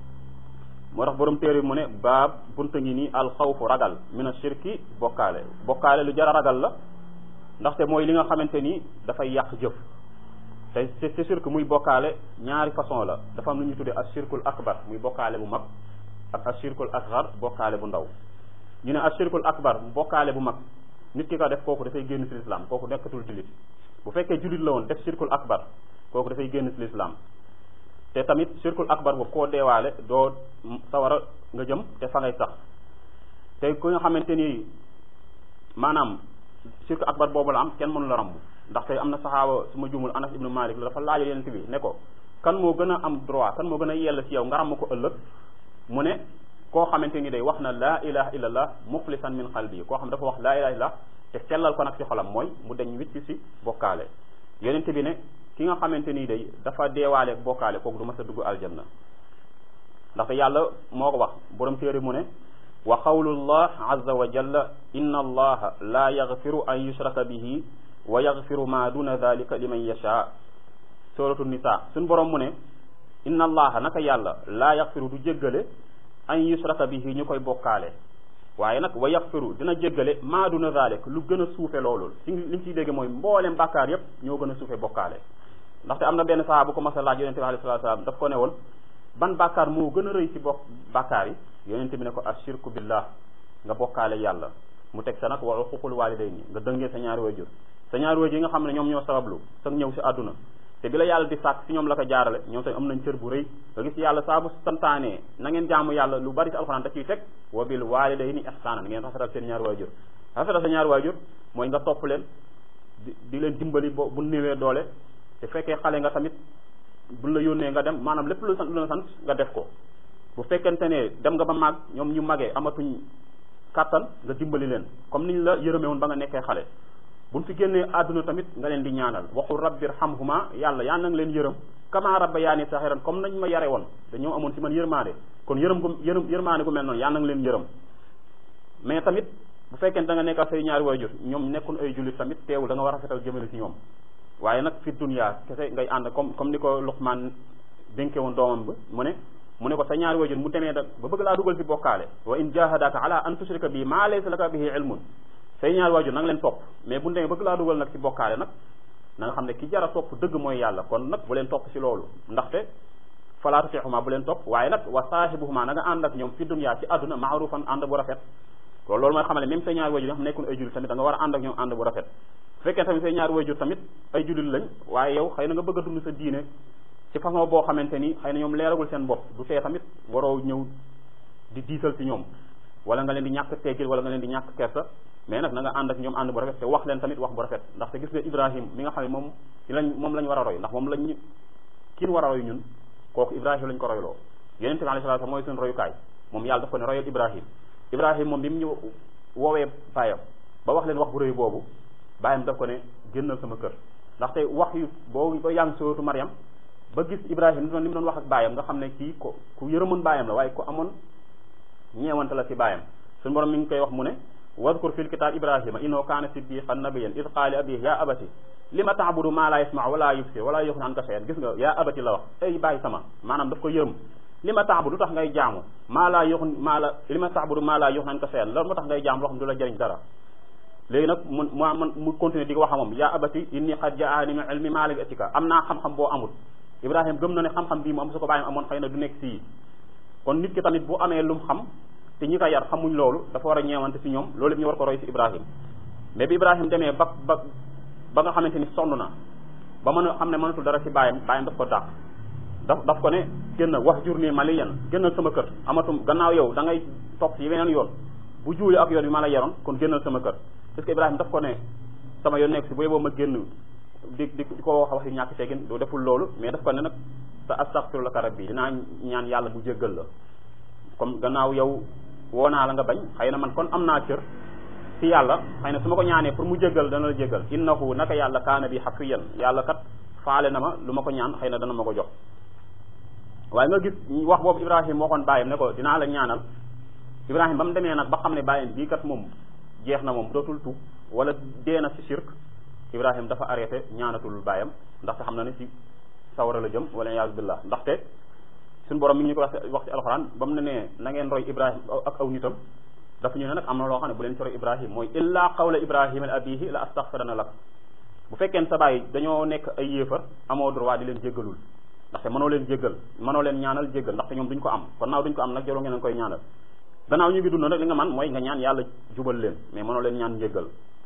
[SPEAKER 1] moo tax borom téere mu ne baab bunta ngi nii alxawfu ragal mina shirki bokkaale bokkaale lu jara ragal la ndaxte mooy li nga xamante ni dafay yàq jëf te te shirk muy bokkaale ñaari façon la dafa am lu ñuy tuddee ashirkul akbar muy bokkaale bu mag ak ashirkul asghar bokkaale bu ndaw ñu ne ashirkul akbar bokkaale bu mag nit ki ko def kooku dafay génn ci lislaam kooku nekkatul jullit bu fekkee jullit la woon def shirkul akbar kooku dafay génn ci lislaam te tamit shirkul akbar boobu koo deewaale doo sawara nga jëm te fa ngay sax te ku nga xamante ni maanaam shirkul akbar boobu la am kenn mënu la ramb ndaxte am na saxaaba su ma jumul anas ibnu malik la dafa laajal yeneen bi ne ko kan moo gën a am droit kan moo gën a yell ci yow nga ramm ko ëllëg mu ne koo xamante ni day wax na laa ilaha illallah muxlisan min qalbi koo xam dafa wax laa ilaha illallah te sellal ko nag ci xolam mooy mu deñ wicc ci bokkaale yonent bi ne ki nga xamante ni day dafa deewaale bokkaale kooku du mas a dugg aljanna ndaxte yàlla moo ko wax borom téere mu ne wa qawlullah azza wa jalla inna allaha la yaghfiru an yushraka bihi wa yaghfiru ma duna dhalika liman yasha suratu nisa suñ borom mu ne inna allaha naka yàlla la yaghfiru du jéggale an yushraka bihi ñu koy bokkaale waaye nag wa yaxfiru dina jéggale maa duna zalik lu gën a suufe loolu si li ñu ciy dégg mooy mboolem bàkkaar yépp ñoo gën a suufe bokkaale ndaxte am na benn saxaa bu ko mas a laaj yonente bi alayhi salaatu salaam daf ko ne woon ban bàkkaar moo gën a rëy ci bokk bàkkaar yi yonente bi ne ko ashirku billah nga bokkaale yàlla mu teg sa nag wa uququl walidayni nga dëngee sa ñaari waajur sa ñaari waajur yi nga xam ne ñoom ñoo sabablu sa ñëw si àdduna te bi la yàlla di sàkk si ñoom la ko jaarale ñoom tamit am nañ cër bu rëy nga gis yàlla saa bu santaanee na ngeen jaamu yàlla lu bari si alxuraan da ciy teg wa bil walidayni ihsaanan ngeen rafetal seen ñaari waajur rafetal sa ñaari waajur mooy nga topp leen di di leen dimbali bo bu néewee doole te fekkee xale nga tamit bu la yónnee nga dem maanaam lépp lu sant lu la sant nga def ko bu fekkente ne dem nga ba màgg ñoom ñu magee amatuñ kàttan nga dimbali leen comme niñ la yërëmee woon ba nga nekkee xale buñ fi génnee àdduna tamit nga leen di ñaanal waxul rabbir hamhuma yàlla yaa nang leen yërëm kama rabba yaa ni saxiran comme nañ ma yare woon dañoo amoon si man yërmaande kon yërëm gu yërëm yërmaande gu mel noonu yaa nang leen yërëm mais tamit bu fekkente da nga nekkal say ñaari waajur ñoom nekkul ay jullit tamit teewul da nga war a fetal jëmale si ñoom waaye nag fi dunya kese ngay ànd comme comme ni ko Luqmaan dénke woon doomam bi mu ne mu ne ko sa ñaari wajur mu demee da ba bëgg laa dugal ci bokkaale wa in jahadaka ala an tushrika bi maa laysa laka bihi ilmun say ñaari wajur na nga leen topp mais bu demee bëgg laa dugal nag ci bokkaale nag na nga xam ne ki jara topp dëgg mooy yàlla kon nag bu leen topp ci loolu ndaxte fala tutixuma bu leen topp waaye nag wa saahibuhuma na nga ànd ak ñoom fi dunya ci àdduna maarufan ànd bu rafet kon loolu mooy xamale même say ñaari wajur yi nga xam nekkul ay jullit tamit da nga war a ànd ak ñoom ànd bu rafet bu fekkee tamit say ñaari wajur tamit ay jullit lañ waaye yow xëy na nga bëgg a dund sa diine ci façon boo xamante ni xëy na ñoom leeragul seen bopp du tee tamit waroo ñëw di diisal ci ñoom wala nga leen di ñàkk teggil wala nga leen di ñàkk kersa mais nag na nga ànd ak ñoom ànd bu rafet te wax leen tamit wax bu rafet ndaxte gis nga Ibrahim mi nga xam ne moom ci lañ moom lañ war a roy ndax moom lañ kiin war a roy ñun kooku Ibrahim lañ ko royloo yonente bi alayhi salaatu mooy suñu royukaay moom yàlla daf ko ne royal Ibrahim Ibrahim moom bi mu ñu woowee baayam ba wax leen wax bu rëy boobu baayam daf ko ne génnal sama kër ndaxte wax yu boo ba yaa ngi sootu Mariam ba gis Ibrahim ni mu doon wax ak baayam nga xam ne kii ko ku yërëmoon baayam la waaye ku amoon ñeewante la ci baayam suñu borom mi ngi koy wax mu ne wadkur fil kitab ibrahima innahu kaana siddiqan nabiyyan id qaala abihi ya abati lima ta'budu ma la yasma wala yubsir wala yughni anka shay'an gis nga ya abati la wax ay bàyyi sama maanaam daf ko yërëm lima ta'budu tax ngay jaamu maa laa yughni maa la lima ta'budu ma la yughni anka shay'an loolu moo tax ngay jaamu loo xam du la jëriñ dara léegi nag mu mu mu continuer di ko wax moom ya abati inni qad ja'ani min ilmi ma lam yatika am naa xam-xam boo amul Ibrahima gëm na ne xam-xam bii mu am su ko bàyyam amoon xëy na du nekk sii kon nit ki tamit bu amee lum xam te ñi ko yar xamuñ loolu dafa war a ñeewante si ñoom loolu ñu war ko roy si Ibrahima mais bi Ibrahima demee ba ba ba nga xamante ni sonn na ba mën a xam ne mënatul dara si bàyyam bàyyam daf ko dàq daf daf ko ne génn wax jur nii maliyan génnal sama kër amatum gannaaw yow da ngay topp si weneen yoon bu juuli ak yoon bi ma la yaroon kon génnal sama kër parce que Ibrahima daf ko ne sama yoon nekk si bu yeboo ma génn di di di ko wax wax yu ñàkk teggin doo deful loolu mais daf ko ne nag sa astaghfiru laka rabbi dinaa ñaan yàlla bu jéggal la comme gannaaw yow woo naa la nga bañ xëy na man kon am naa cër ci yàlla xëy na su ma ko ñaanee pour mu jéggal dana la jéggal innahu naka yàlla kaana bi hafiyan yàlla kat faale na ma lu ma ko ñaan xëy na dana ma ko jox waaye nga gis wax boobu Ibrahima waxoon bàyyam ne ko dinaa la ñaanal Ibrahima ba mu demee nag ba xam ne bàyyam bii kat moom jeex na moom dootul tuub wala dee na ci shirk Ibrahima dafa arrêté ñaanatul bàyyam ndaxte xam na ne ci sawara la jëm wala iyaazu billah ndaxte suñu borom mi ngi ñu ko wax wax ci alxuraan ba mu ne nee na ngeen roy Ibrahima ak aw nitam dafa ñu ne nag am na loo xam ne bu leen ci roy Ibrahima mooy illaa qawla Ibrahima al abihi la astaghfirana lak bu fekkee sa baay dañoo nekk ay yéefar amoo droit di leen jéggalul ndaxte mënoo leen jéggal mënoo leen ñaanal jéggal ndaxte ñoom duñ ko am kon naaw duñ ko am nag jaroo ngeen koy ñaanal gannaaw ñu ngi dund rek li nga man mooy nga ñaan yàlla jubal leen mais mënoo leen ñaan jéggal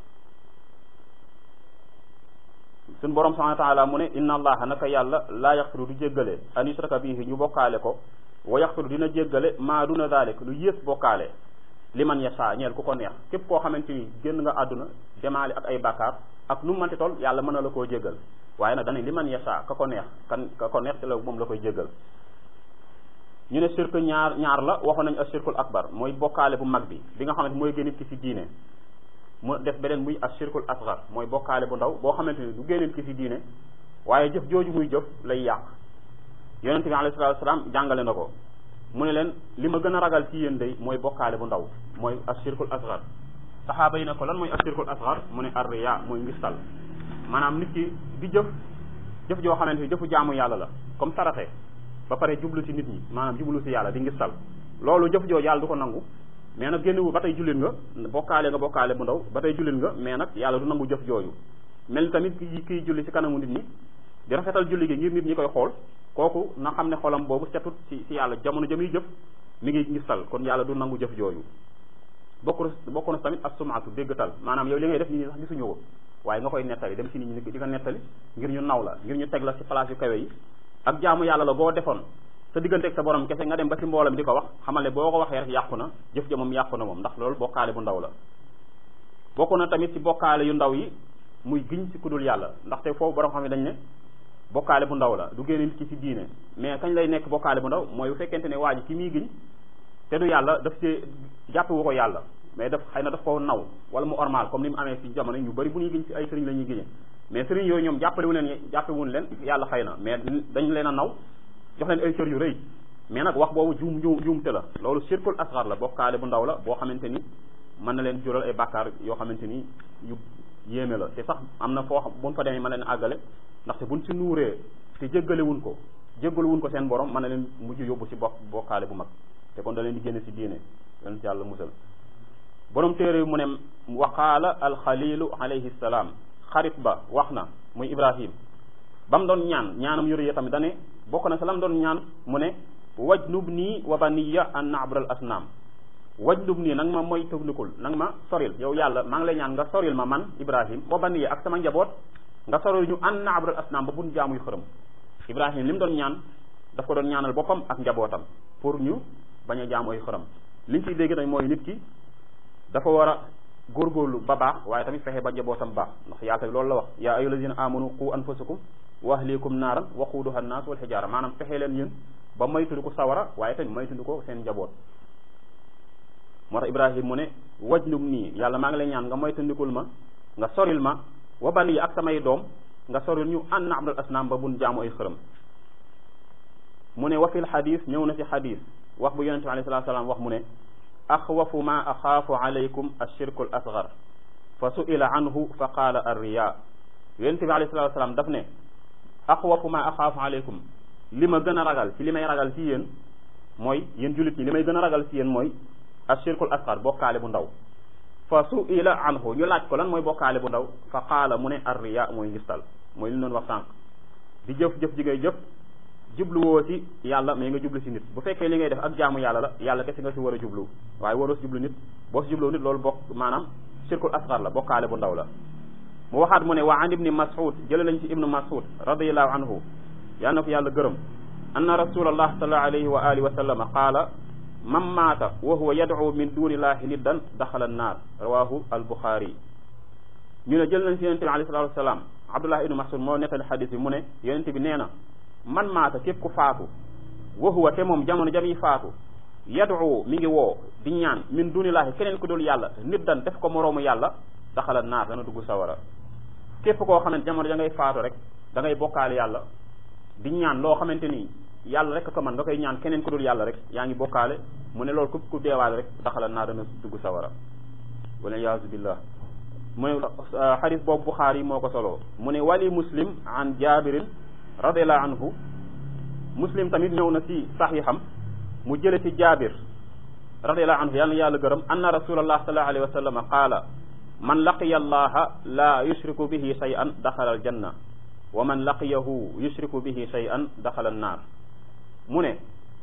[SPEAKER 1] suñ borom subhanahu wa taala mu ne inna allaha naka yàlla laa yaxfiru du jéggale an yushraka bihi ñu bokkaale ko wa yaxfiru dina jéggale maa duna dalik lu yées bokkaale li man yasha ñeel ku ko neex képp koo xamante ni génn nga àdduna demaale ak ay bàkkaar ak nu mu manti toll yàlla mën na la koo jéggal waaye nag dana li man yasha ka ko neex kan ka ko neex te la moom la koy jéggal ñu ne shirk ñaar ñaar la waxoon nañu ashirkul akbar mooy bokkaale bu mag bi bi nga xamante mooy génn ki ci diine mu def beneen muy ashirkul asgar mooy bokkaale bu ndaw boo xamante ni du génneen ki ci diine waaye jëf jooju muy jëf lay yàq yonente bi alayhi salatu wasalaam jàngale na ko mu ne leen li ma gën a ragal ci yéen day mooy bokkaale bu ndaw mooy ashirkul asgar saxaaba yi ne ko lan mooy ashirkul asgar mu ne arriya mooy ngistal maanaam nit ki di jëf jëf joo xamante ni jëfu jaamu yàlla la comme saraxe ba pare jublu ci nit ñi maanaam jublu ci yàlla di ngistal loolu jëf joo yàlla du ko nangu mais nag génnewu ba tey jullit nga bokkaale nga bokkaale bu ndaw ba tey jullit nga mais nag yàlla du nangu jëf jooju mel ni tamit ki kiy julli ci kanamu nit ñi di rafetal julli gi ngir nit ñi koy xool kooku na xam ne xolam boobu setut ci ci yàlla jamono jëmuy jëf mi ngi ngistal kon yàlla du nangu jëf jooju bokk na bokk na tamit ak sumaatu déggtal maanaam yow li ngay def nit ñi sax gisuñu ko waaye nga koy nettali dem ci nit ñi di ko nettali ngir ñu naw la ngir ñu teg la ci place yu kawe yi ak jaamu yàlla la boo defoon sa digganteeg sa borom kese nga dem ba ci mboolam di ko wax xamal ne boo ko waxee rek yàqu na jëf ja moom yàqu na moom ndax loolu bokkaale bu ndaw la bokk na tamit ci bokkaale yu ndaw yi muy giñ ci kudul yàlla ndaxte foofu borom xam ne dañ ne bokkaale bu ndaw la du génne nit ki ci diine mais kañ lay nekk bokkaale bu ndaw mooy bu fekkente ne waa ji ki muy giñ te du yàlla daf ci jàppewu ko yàlla mais daf xëy na daf ko naw wala mu ormal comme ni mu amee ci jamono ñu bari bu ñuy giñ ci ay sëriñ la ñuy giñe mais sëriñ yooyu ñoom jàppale wu leen jàppewuñ leen yàlla xëy na mais dañ leen a naw jox leen ay cër yu rëy mais nag wax boobu juum juum juumte la loolu shirkul asgar la bokkaale bu ndaw la boo xamante ni mën na leen jural ay bàkkaar yoo xamante ni yu yéeme la te sax am na foo xam buñ fa demee mën na leen àggale ndaxte buñ ci nuuree te jéggalewuñ ko jéggalewuñ ko seen borom mën na leen mujj yóbbu ci bokk bokkaale bu mag te kon da leen di génne ci diine yonent yàlla musal borom téere mu ne waqaala alxalilu alayhi salaam xarit ba wax na muy ibrahim ba mu doon ñaan ñaanam yore tamit dane bokk na sa lam doon ñaan mu ne wajnub nii wa baniya an na'bural asnaam wajnub nii nang ma mooy tëgnikul nang ma soril yow yàlla maa ngi lay ñaan nga soril ma man ibrahim wa baniya ak sama njaboot nga soril ñu an na'bural asnaam ba buñ jaamuy xërëm ibrahim li mu doon ñaan daf ko doon ñaanal boppam ak njabootam pour ñu bañ a jaamu ay xërëm liñ ciy dégg nag mooy nit ki dafa war a góorgóorlu ba baax waaye tamit fexe ba njabootam baax ndax yàlla tamit loolu la wax yaa ayyuha allazina amanu qu anfusakum wa ahlikum naaran waquuduha annaas wal xijaara maanaam fexe leen yéen ba maytundi ko sawara waaye tamit maytundi ko seen njaboot moo tax ibrahim mu ne wajnub nii yàlla maa ngi lay ñaan nga maytundikul ma nga soril ma wa bani ak samay doom nga soril ñu an na'budal asnaam ba bun jaamu ay xërëm mu ne wa fil xadis ñëw na ci xadis wax bu yonente bi alayhi salaatu salaam wax mu ne axwafu ma axaafu alaykum ashirku al asgar fa su'ila anhu fa qaala arriya yonente bi alayhi salaatu salaam daf ne axwafu ma axaafu alaykum li ma gën a ragal ci li may ragal ci yéen mooy yéen jullit ñi li may gën a ragal ci yéen mooy ashirkul asgar bokkaale bu ndaw fa su'ila anhu ñu laaj ko lan mooy bokkaale bu ndaw fa qaala mu ne arriya mooy ngistal mooy li ñu doon wax sànq di jëf jëf ji ngay jëf jubluwoo ci yàlla mais nga jublu ci nit bu fekkee li ngay def ak jaamu yàlla la yàlla kese nga ci war a jublu waaye waroo ci jublu nit boo ci jubloo nit loolu bokk maanaam shirkul asgar la bokkaale bu ndaw la mu waxaat mu ne wa an ibni mas'ud jële lañ ci ibnu mas'ud radiyallahu anhu yal na ko yàlla gërëm anna rasulallah sallallahu alayhi wa alihi wa sallama qaala man maata wa huwa yad'u min dunillahi niddan daxala annaar rawahu al-buxaari ñu ne jël nañ ci yonente bi alayhi salatu wasalaam abdullah ibnu mas'ud moo nettali xadis bi mu ne yonente bi nee na man maata képp ku faatu wa huwa te moom jamono jami faatu yad'u mi ngi woo di ñaan min dunillahi keneen ku dul yàlla niddan def ko moroomu yàlla daxala naar dana dugg sawara képp koo xamante jamono ja ngay faatu rek da ngay bokkaale yàlla di ñaan loo xamante ni yàlla rek ko man nga koy ñaan keneen ku dul yàlla rek yaa ngi bokkaale mu ne loolu ku ku deewaale rek daxala naar dana dugg sawara wala yaasu billah mu ne xadis boobu Buxaari moo ko solo mu ne wali muslim an jabirin radiallahu anhu muslim tamit ñëw na ci saxiixam mu jële ci jaabir radiallahu anhu yàlla na yàlla gërëm anna rasulallah sallallahu alayhi wa sallam qaala man laqiya allaha la yushriku bihi shay'an daxala aljanna wa man laqiyahu yushriku bihi shay'an daxala annaar mu ne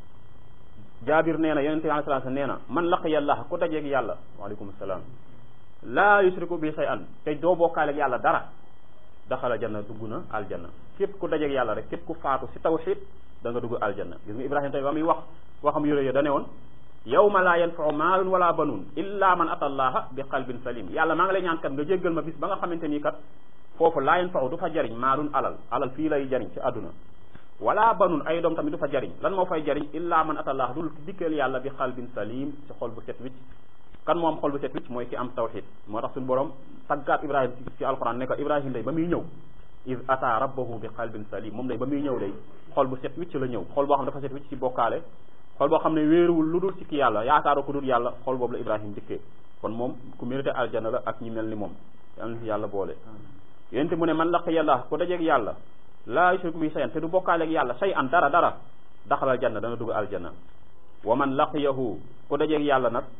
[SPEAKER 1] jaabir nee na yonente bi alayhi salaam nee na man laqiya allaha ku dajeeg yàlla waaleykum salaam laa yushriku bihi shay'an te doo bokkaaleeg yàlla dara daxala janna dugg na aljanna képp ku dajeeg yàlla rek képp ku faatu si tawxid da nga dugg aljanna gis nga ibrahima tamit ba muy wax waxam yore da ne woon yawma laa yanfau maalun wala banun illa man ata allaha bi qalbin salim yàlla maa ngi lay ñaan kat nga jéggal ma bis ba nga xamante nii kat foofu laa yanfau du fa jariñ maalun alal alal fii lay jariñ ci àdduna wala banun ay doom tamit du fa jariñ lan moo fay jariñ illa man ata allaha dul dikkeel yàlla bi qalbin salim ci xol bu set wicc kan moo am xol bu set wicc mooy ki am tawxid moo tax suñu borom taggaat ibrahima ci ci alquran ne ko ibrahima day ba muy ñëw iz ata rabbahu bi qalbin salim moom day ba muy ñëw day xol bu set wicc la ñëw xol boo xam dafa set wicc ci bokkaale xol boo xam ne wéeruwul lu dul ci ki yàlla yaakaaru ko dul yàlla xol boobu la ibrahima dikkee kon moom ku mérité aljana la ak ñi mel ni moom yàlla na ci yàlla boole yénte mu ne man laq yàlla ku dajeeg yàlla laa yushriku bi shay'an te du bokkaaleeg yàlla shay'an dara dara daxalal janna dana dugg aljanna wa man laqiyahu ku dajeeg yàlla nag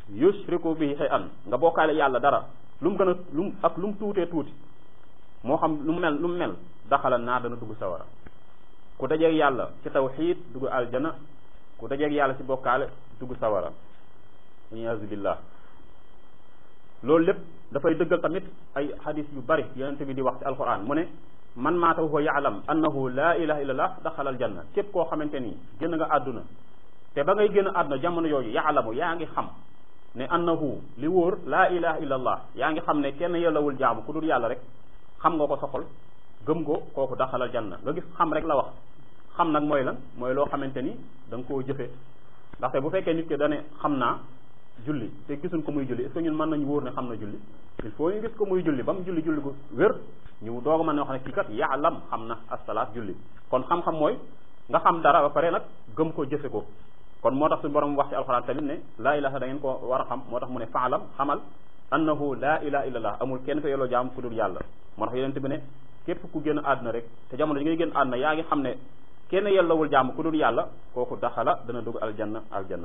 [SPEAKER 1] yushriku bihi shay'an nga bokkaale yàlla dara lu mu gën a lu mu ak lu mu tuutee tuuti moo xam lu mu mel lu mu mel daxala naar dana dugg sawara ku dajeeg yàlla ci tawxiid dugg aljana ku dajeeg yàlla ci bokkaale dugg sawara iyaazu billah loolu lépp dafay dëggal tamit ay xadis yu bari yonente bi di wax ci alquran mu ne man maata huwa yaalam annahu laa ilaha illallah daxala aljanna képp koo xamante ni génn nga àdduna te ba ngay génn àdduna jamono yooyu yaalamu yaa ngi xam ne annahu li wóor laa ilaha illallah yaa ngi xam ne kenn yellawul jaamu ku dul yàlla rek xam nga ko soxol gëm ko kooku daxalal janna nga gis xam rek la wax xam nag mooy lan mooy loo xamante ni da nga koo jëfe ndaxte bu fekkee nit ki dane xam naa julli te gisuñ ko muy julli est-ce que ñun mën nañu wóor ne xam na julli il faut ñu gis ko muy julli ba mu julli julli gu wér ñu doog a mën a wax ne kii kat yaalam xam na asalaat julli kon xam-xam mooy nga xam dara ba pare nag gëm ko jëfe ko kon moo tax suñu borom wax ci alxuraan tamit ne laa ilaha da ngeen ko war a xam moo tax mu ne faalam xamal annahu laa ilaha illallah amul kenn ko yelloo jaam ku dul yàlla moo tax yonent bi ne képp ku génn àdduna rek te jamono ji ngay génn àdduna yaa ngi xam ne kenn yellowul jaam ku dul yàlla kooku daxala dana dugg aljanna aljanna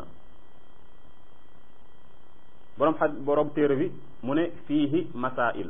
[SPEAKER 1] borom xa borom téere bi mu ne fiihi masail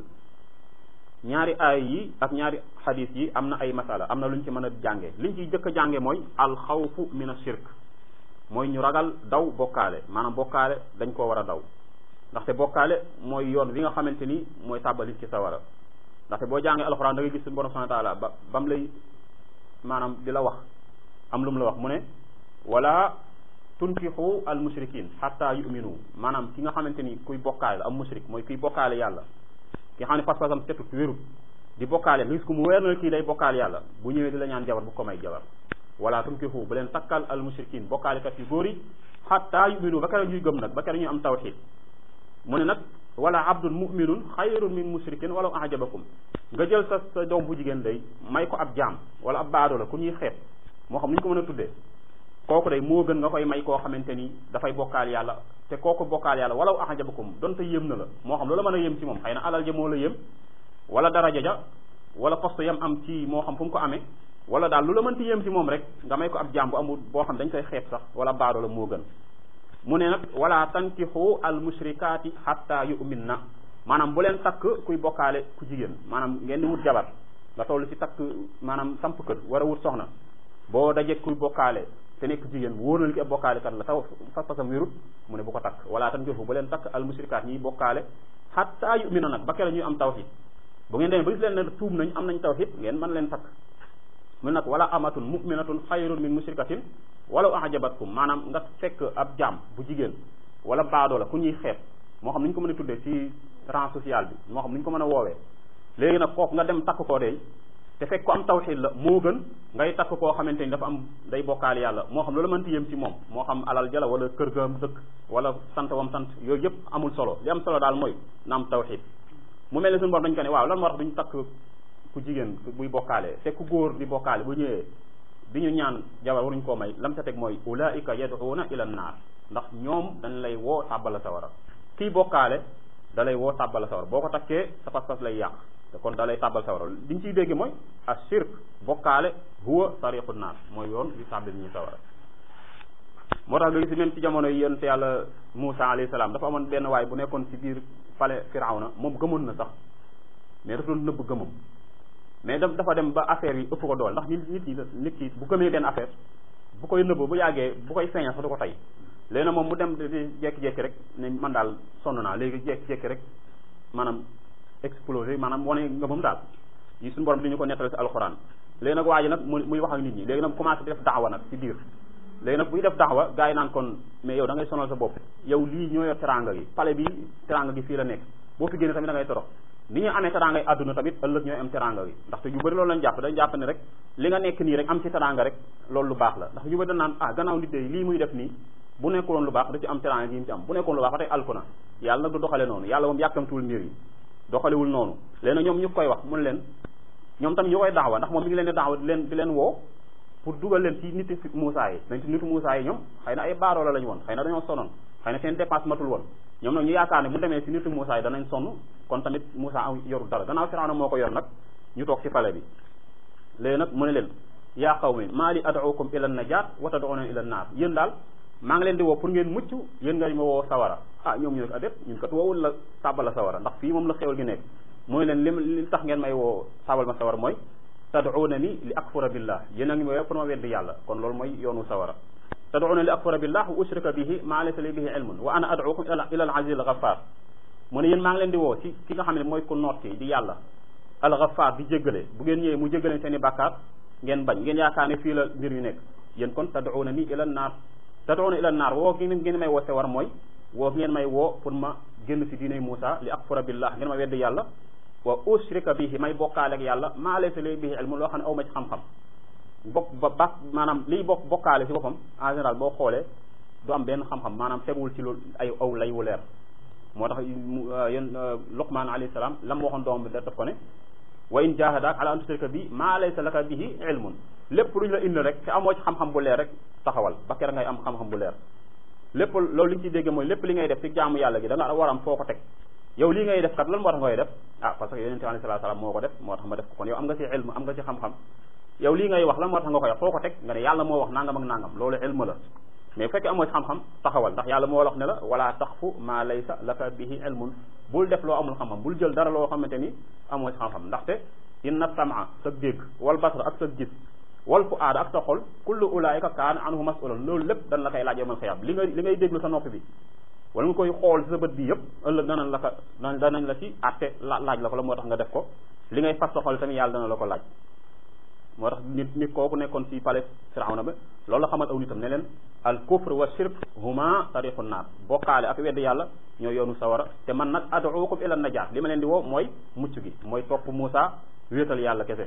[SPEAKER 1] ñaari aay yi ak ñaari xadis yi am na ay masala am na lu ñu ci mën a jànge liñ ciy jëkk a jànge mooy alxawfu min ashirk mooy ñu ragal daw bokkaale maanaam bokkaale dañ koo war a daw ndaxte bokkaale mooy yoon wi nga xamante ni mooy tàbbali ci sawara ndaxte boo jàngee alxuraan da ngay gis suñu borom subhanahu wa taala ba bam lay maanaam di la wax am lu mu la wax mu ne wala tunkixu al mushrikin xatta yuminu maanaam ki nga xamante ni kuy bokkaale la am mushrik mooy kuy bokkaale yàlla ki xam ne pas-pasam setut wérut di bokkaale nga gis ko mu weer na kii day bokkaale yàlla bu ñëwee di la ñaan jabar bu ko may jabar wala tunkixu bu leen takkal al mushrikin bokkaalekat yu góor yi xatta yuminu ba kere ñuy gëm nag ba kere ñuy am tawxid mu ne nag wala abdun muminun xayrun min mushrikin wala ajabakum nga jël sa sa doom bu jigéen day may ko ab jaam wala ab baado la ku ñuy xeeb moo xam ni ñu ko mën a tuddee kooku day moo gën nga koy may koo xamante ni dafay bokkaal yàlla te kooku bokkaal yàlla wala ajabakum donte yéem na la moo xam loola mën a yéem ci moom xëy na alal ja moo la yéem wala daraja ja wala poste yam am ci moo xam fu mu ko amee wala daal lu la mënti yéem ci moom rek nga may ko ab jaam bu amul boo xam dañ koy xeeb sax wala baado la moo gën mu ne nag wala tankixu al mushrikaati xatta yu'min na maanaam bu leen takk kuy bokkaale ku jigéen maanaam ngeen di wut jabar nga toll ci takk maanaam samp kër war a wut soxna boo dajee kuy bokkaale te nekk jigéen wóor na li ki ab bokkaale kat la taw fas-fasam wérut mu ne bu ko takk wala tankixu bu leen takk al mushrikaat ñiy bokkaale xatta yu'min na nag ba kere ñuy am tawhid bu ngeen demee ba gis leen ne tuub nañ am nañ tawhid ngeen mën leen takk mu nag wala amatun muminatun xayrun min mushrikatin walaw ajabatkum maanaam nga fekk ab jaam bu jigéen wala baadoo la ku ñuy xeeb moo xam ni ñu ko mën a tuddee ci rang social bi moo xam ni ñu ko mën a woowee léegi nag kooku nga dem takk koo dey te fekk ko am tawxid la moo gën ngay takk koo xamante ni dafa am day bokkaal yàlla moo xam loolu mënti yem ci moom moo xam alal jala wala kër ga am dëkk wala sant wam sant yooyu yëpp amul solo li am solo daal mooy na am tawxid mu mel ne suñu bor dañ ko ne waaw lan moo tax duñu takk ku jigéen buy bokkaale te ku góor di bokkaale bu ñëwee di ñu ñaan jabar waruñu koo may lam ca teg mooy ulaika yad'una ila naar ndax ñoom dañ lay woo tàbbala sawara kii bokkaale da lay woo tàbbala sawara boo ko takkee sa pas-pas lay yàq te kon da lay tàbbal sawara liñ ciy dégg mooy ashirk bokkaale huwa tariqu naar mooy yoon yu tàbbil ñu sawara moo tax nga gis même ci jamono yi yonent yàlla Muusa alayhi salaam dafa amoon benn waay bu nekkoon ci biir palais Firawna moom gëmoon na sax mais dafa doon nëbb gëmam mais dafa dem ba affaire yi ëpp ko dool ndax nit nit ñi nit ki bu gëmee benn affaire bu koy nëbb bu yàggee bu koy feeñal sax du ko tey léegi nag moom mu dem di jekki-jekki rek ne man daal sonn naa léegi jekki-jekki rek maanaam explosé maanaam wane ngëmam daal yi suñu borom di ñu ko nettale si alxuraan léegi nag waa ji nag mu muy wax ak nit ñi léegi nag commencé di def daawa nag ci biir léegi nag buy def daawa gars yi naan kon mais yow da ngay sonal sa bopp yow lii ñoo yor teranga gi pale bi teranga gi fii la nekk boo fi génne tamit da ngay torox ni ñu amee teranga yi àdduna tamit ëllëg ñooy am teranga gi ndaxte yu bëri loolu lañ jàpp dañ jàpp ne rek li nga nekk nii rek am ci teranga rek loolu lu baax la ndax yu bëri dañ naan ah gannaaw nit de lii muy def nii bu nekkuloon lu baax da ci am teranga gi mu ci am bu nekkoon lu baax ba tey alku na yàlla nag du doxale noonu yàlla moom yàkkamtuwul mbir yi doxalewul noonu léegi nag ñoom ñu koy wax mun leen ñoom tam ñu koy daawa ndax moom mi ngi leen di daawa di leen di leen woo pour dugal leen ci niti Moussa yi dañ ci nitu Moussa yi ñoom xëy na ay baaroola lañu woon xëy na dañoo sonoon xëy na seen dépense matul woon ñoom nag ñu yaakaar ne bu demee ci nitu Moussa yi danañ sonn kon tamit Moussa am yorul dara gannaaw Firawna moo ko yor nag ñu toog ci pale bi léegi nag mu ne leen yaa qawmi maa li ad'ukum ila najaat wa tad'una ila naar yéen daal maa ngi leen di woo pour ngeen mucc yéen nga ma woo sawara ah ñoom ñu ne ko adét ñun kat woowul la tàbbal la sawara ndax fii moom la xewal gi nekk mooy leen lim li tax ngeen may woo tàbbal ma sawara mooy tad'una ni li akfura billah yéen a ngi may woo pour ma weddi yàlla kon loolu mooy yoonu sawara tad'una li akfura billah wa ushrika bihi ma laysa li bihi ilmun wa ana ad'ukum ila al aziz al ghaffar mu ne yéen maa ngi leen di woo ci ki nga xam ne mooy ku noot ki di yàlla al ghaffar di jéggale bu ngeen ñëwee mu jéggaleen seen i bàkkaar ngeen bañ ngeen yaakaar ne fii la mbir yu nekk yéen kon tad'una ni ila naar tad'una ila naar woo gi ngeen may woo se war mooy woo ngeen may woo pour ma génn si diinay Muusa li akfura billah ngeen ma weddi yàlla wa ushrika bihi may bokkaale ak yàlla maa laysa li bihi ilmu loo xam ne aw ma ci xam-xam bokk ba ba maanaam liy bokk bokkaale si boppam en général boo xoolee du am benn xam-xam maanaam teguwul ci lu ay aw lay wu leer moo tax yéen Luqmaan alayhi salaam lam waxoon doom bi daf ko ne wa in jahadaak ala an tushrika bi maa laysa laka bihi ilmun lépp luñ la indi rek te amoo ci xam-xam bu leer rek taxawal ba kera ngay am xam-xam bu leer lépp loolu li ñu ciy dégg mooy lépp li ngay def ci jaamu yàlla gi da nga war am foo ko teg yow lii ngay def kat lan moo tax ngay def ah parce que yonente bi alayhi salaam moo ko def moo tax ma def ko kon yow am nga ci ilm am nga ci xam-xam yow lii ngay wax lan moo tax nga koy wax foo ko teg nga ne yàlla moo wax nangam ak nangam loolu ilm la mais bu fekkee amoo ci xam-xam taxawal ndax yàlla moo wax ne la wala taxfu ma laysa laka bihi ilmun bul def loo amul xam-xam bul jël dara loo xamante ni amoo ci xam-xam ndaxte inna samaa sa dégg wal basra ak sa gis wal fu aada ak sa xol kullu ulaayika kaana anhu mas'ulan loolu lépp dañ la koy laaj yawmal xiyaam li nga li ngay déglu sa nopp bi wala nga koy xool sa bët bi yëpp ëllëg danañ la ko danañ la ci àtte laaj la ko la moo tax nga def ko li ngay fas sa xol tamit yàlla dana la ko laaj moo tax nit nit kooku nekkoon ci palais Firawna ba loolu la xamal aw nitam ne leen al kufr wa shirk huma tariqu naar bokkaale ak wedd yàlla ñoo yoonu sawara te man nag ad'ukum ila najaat li ma leen di woo mooy mucc gi mooy topp Muusa wéetal yàlla kese